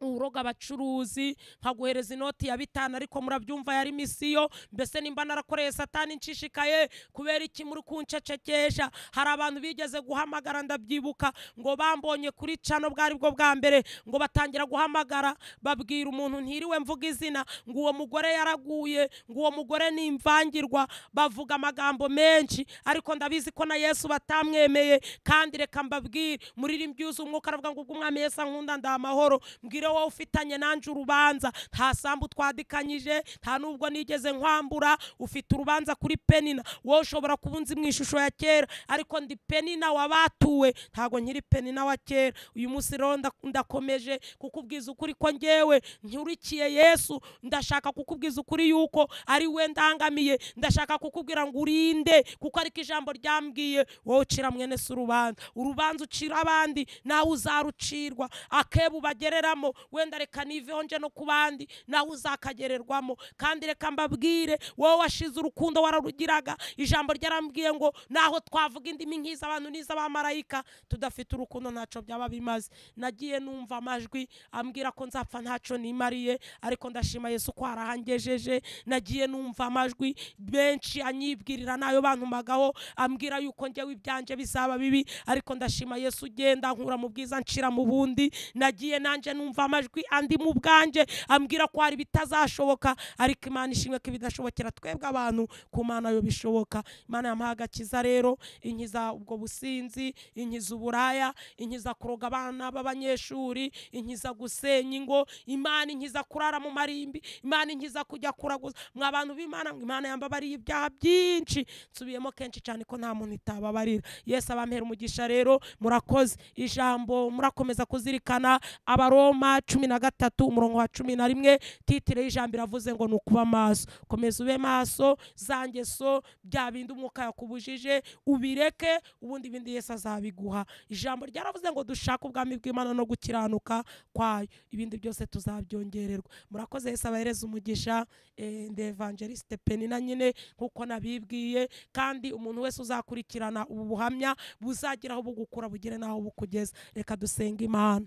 uroga abacuruzi nkaguhereza inoti ya bitanu ariko murabyumva yari misiyo mbese nimba narakoreye satani nshishikaye kubera iki muri kunshecekesha hari abantu bigeze guhamagara ndabyibuka ngo bambonye kuri cano bwari bwo bwa mbere ngo batangira guhamagara babwira umuntu ntiriwe mvuga izina ngo uwo mugore yaraguye ngo uwo mugore ni imvangirwa bavuga amagambo menshi ariko ndabizi ko na yesu batamwemeye kandi reka mbabwire muririmbi yuzuye umwuka aravuga ngo ubwo umwami yesu ankunda ndaha amahoro mbwire wowe ufitanye nanjye urubanza nta sambu twadikanyije nta nubwo nigeze nkwambura ufite urubanza kuri penina wowe ushobora kuba unzi mu ishusho ya kera ariko ndi penina wabatuwe ntabwo nkiri penina wa kera uyu munsi rero nda- ndakomeje kukubwiza ukuri ko ngewe nkurikiye yesu ndashaka kukubwiza ukuri yuko ari we ndangamiye ndashaka kukubwira ngo urinde kuko ariko ijambo ryambwiye wowe ucira mwene si urubanza urubanza ucira abandi nawe uzarucirwa akebo ubagereramo wenda reka niveho nje no ku bandi nawe uzakagererwamo kandi reka mbabwire wowe washize urukundo wararugiraga ijambo ryarambwiye ngo naho twavuga indimi nk'iza abantu n'iz'abamarayika tudafite urukundo ntacyo byaba bimaze nagiye numva amajwi ambwira ko nzapfa ntacyo nimariye ariko ndashima yesu ko arahangejeje nagiye numva amajwi benshi anyibwirira nayo bantumagaho ambwira yuko njyewe ibyanjye bizaba bibi ariko ndashima yesu ugenda nkura mu bwiza nshira mu bundi nagiye nanjye numva amajwi andi mu bwanjye ambwira ko hari bitazashoboka ariko imana ishimwe ko ibidashobokera twebwe abantu ku mana yo bishoboka imana yamuha agakiza rero inkiza ubwo businzi inkiza uburaya inkiza kuroga abana b'abanyeshuri inkiza gusenya ingo imana inkiza kurara mu marimbi imana inkiza kujya kuraguza mwa bantu b'imana mwe imana yambabariye ibyaha byinshi nsubiyemo kenshi cyane ko nta muntu itababarira yesu abampera umugisha rero murakoze ijambo murakomeza kuzirikana abaroma cumi na gatatu umurongo wa cumi na rimwe titire y'ijambo iravuze ngo ni ukuba maso komeza ube maso za ngeso bya bindi umwuka yakubujije ubireke ubundi ibindi yesu azabiguha ijambo ryaravuze ngo dushake ubwami bw'imana no gukiranuka kwayo ibindi byose tuzabyongererwa murakoze yesu abahereza umugisha eh, ndi evangeliste penina nyine nk'uko nabibwiye kandi umuntu wese uzakurikirana ubu buhamya buzagira aho bugukura bugere n'aho bukugeza reka dusenge imana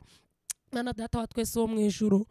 mwana data wa twese wo mu ijuru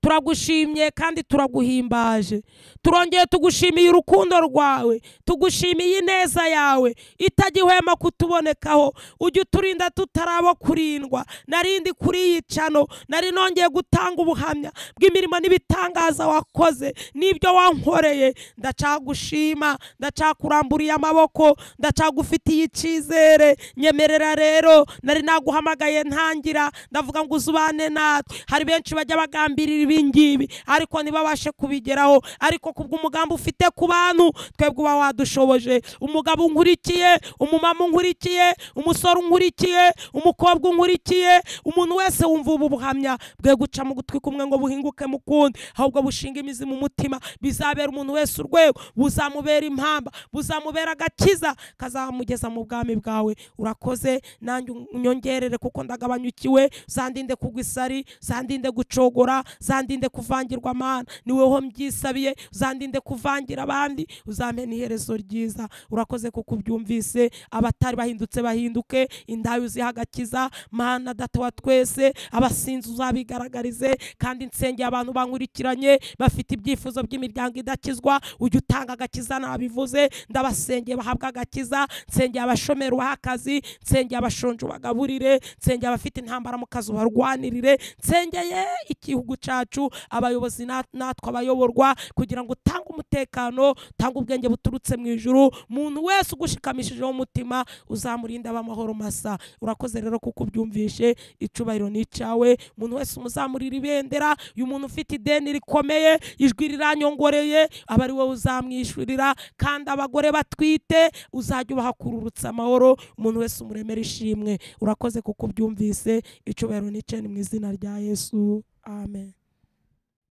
turagushimye kandi turaguhimbaje turongeye tugushimiye urukundo rwawe tugushimiye ineza yawe itagihwema kutubonekaho ujya uturinda tutarabo kurindwa narindi kuri iyi cano nari nongeye gutanga ubuhamya bw'imirimo n'ibitangaza wakoze n'ibyo wankoreye ndacagushima ndacakuramburiye amaboko ndacagufitiye icyizere nyemerera rero nari naguhamagaye ntangira ndavuga ngo uzubane natwe hari benshi bajya bagambirira ibingibi ariko ntibabashe kubigeraho ariko kubw'umugambi ufite ku bantu twebwe uba wadushoboje umugabo unkurikiye umumama unkurikiye umusore unkurikiye umukobwa unkurikiye umuntu wese wumva ubu buhamya bwe guca mu gutwi kumwe ngo buhinguke mu kundi ahubwo bushinga imizi mu mutima bizabera umuntu wese urwego buzamubera impamba buzamubera agakiza kazamugeza mu bwami bwawe urakoze nanjye unyongerere kuko ndagabanyukiwe zandinde kugwa isari zandinde gucogora zandinde kuvangirwa amana ni wowe mbyisabiye uzandinde kuvangira abandi uzampe n'iherezo ryiza urakoze kuko ubyumvise abatari bahindutse bahinduke indayo uziha agakiza mana data wa twese abasinzi uzabigaragarize kandi nsengeye abantu bankurikiranye bafite ibyifuzo by'imiryango idakizwa ujya utanga agakiza nabivuze ndabasengeye bahabwa agakiza nsengeye abashomeri ubahe akazi nsengeye abashonje ubagaburire nsengeye abafite intambara mu kazi ubarwanirire nsengeye igihugu cyacu abayobozi na- natwe abayoborwa kugira ngo utange umutekano utange ubwenge buturutse mu ijuru umuntu wese ugushikamishijeho umutima uzamurinde abamahoro masa urakoze rero kuko ubyumvishe icubahiro ni icyawe umuntu wese umuzamurira ibendera uyu muntu ufite ideni rikomeye ijwi riranyongoreye aba ari wowe uzamwishyurira kandi abagore batwite uzajya ubahakururutsa amahoro umuntu wese umuremera ishimwe urakoze kuko ubyumvise icubahiro ni icye ni mu izina rya yesu amen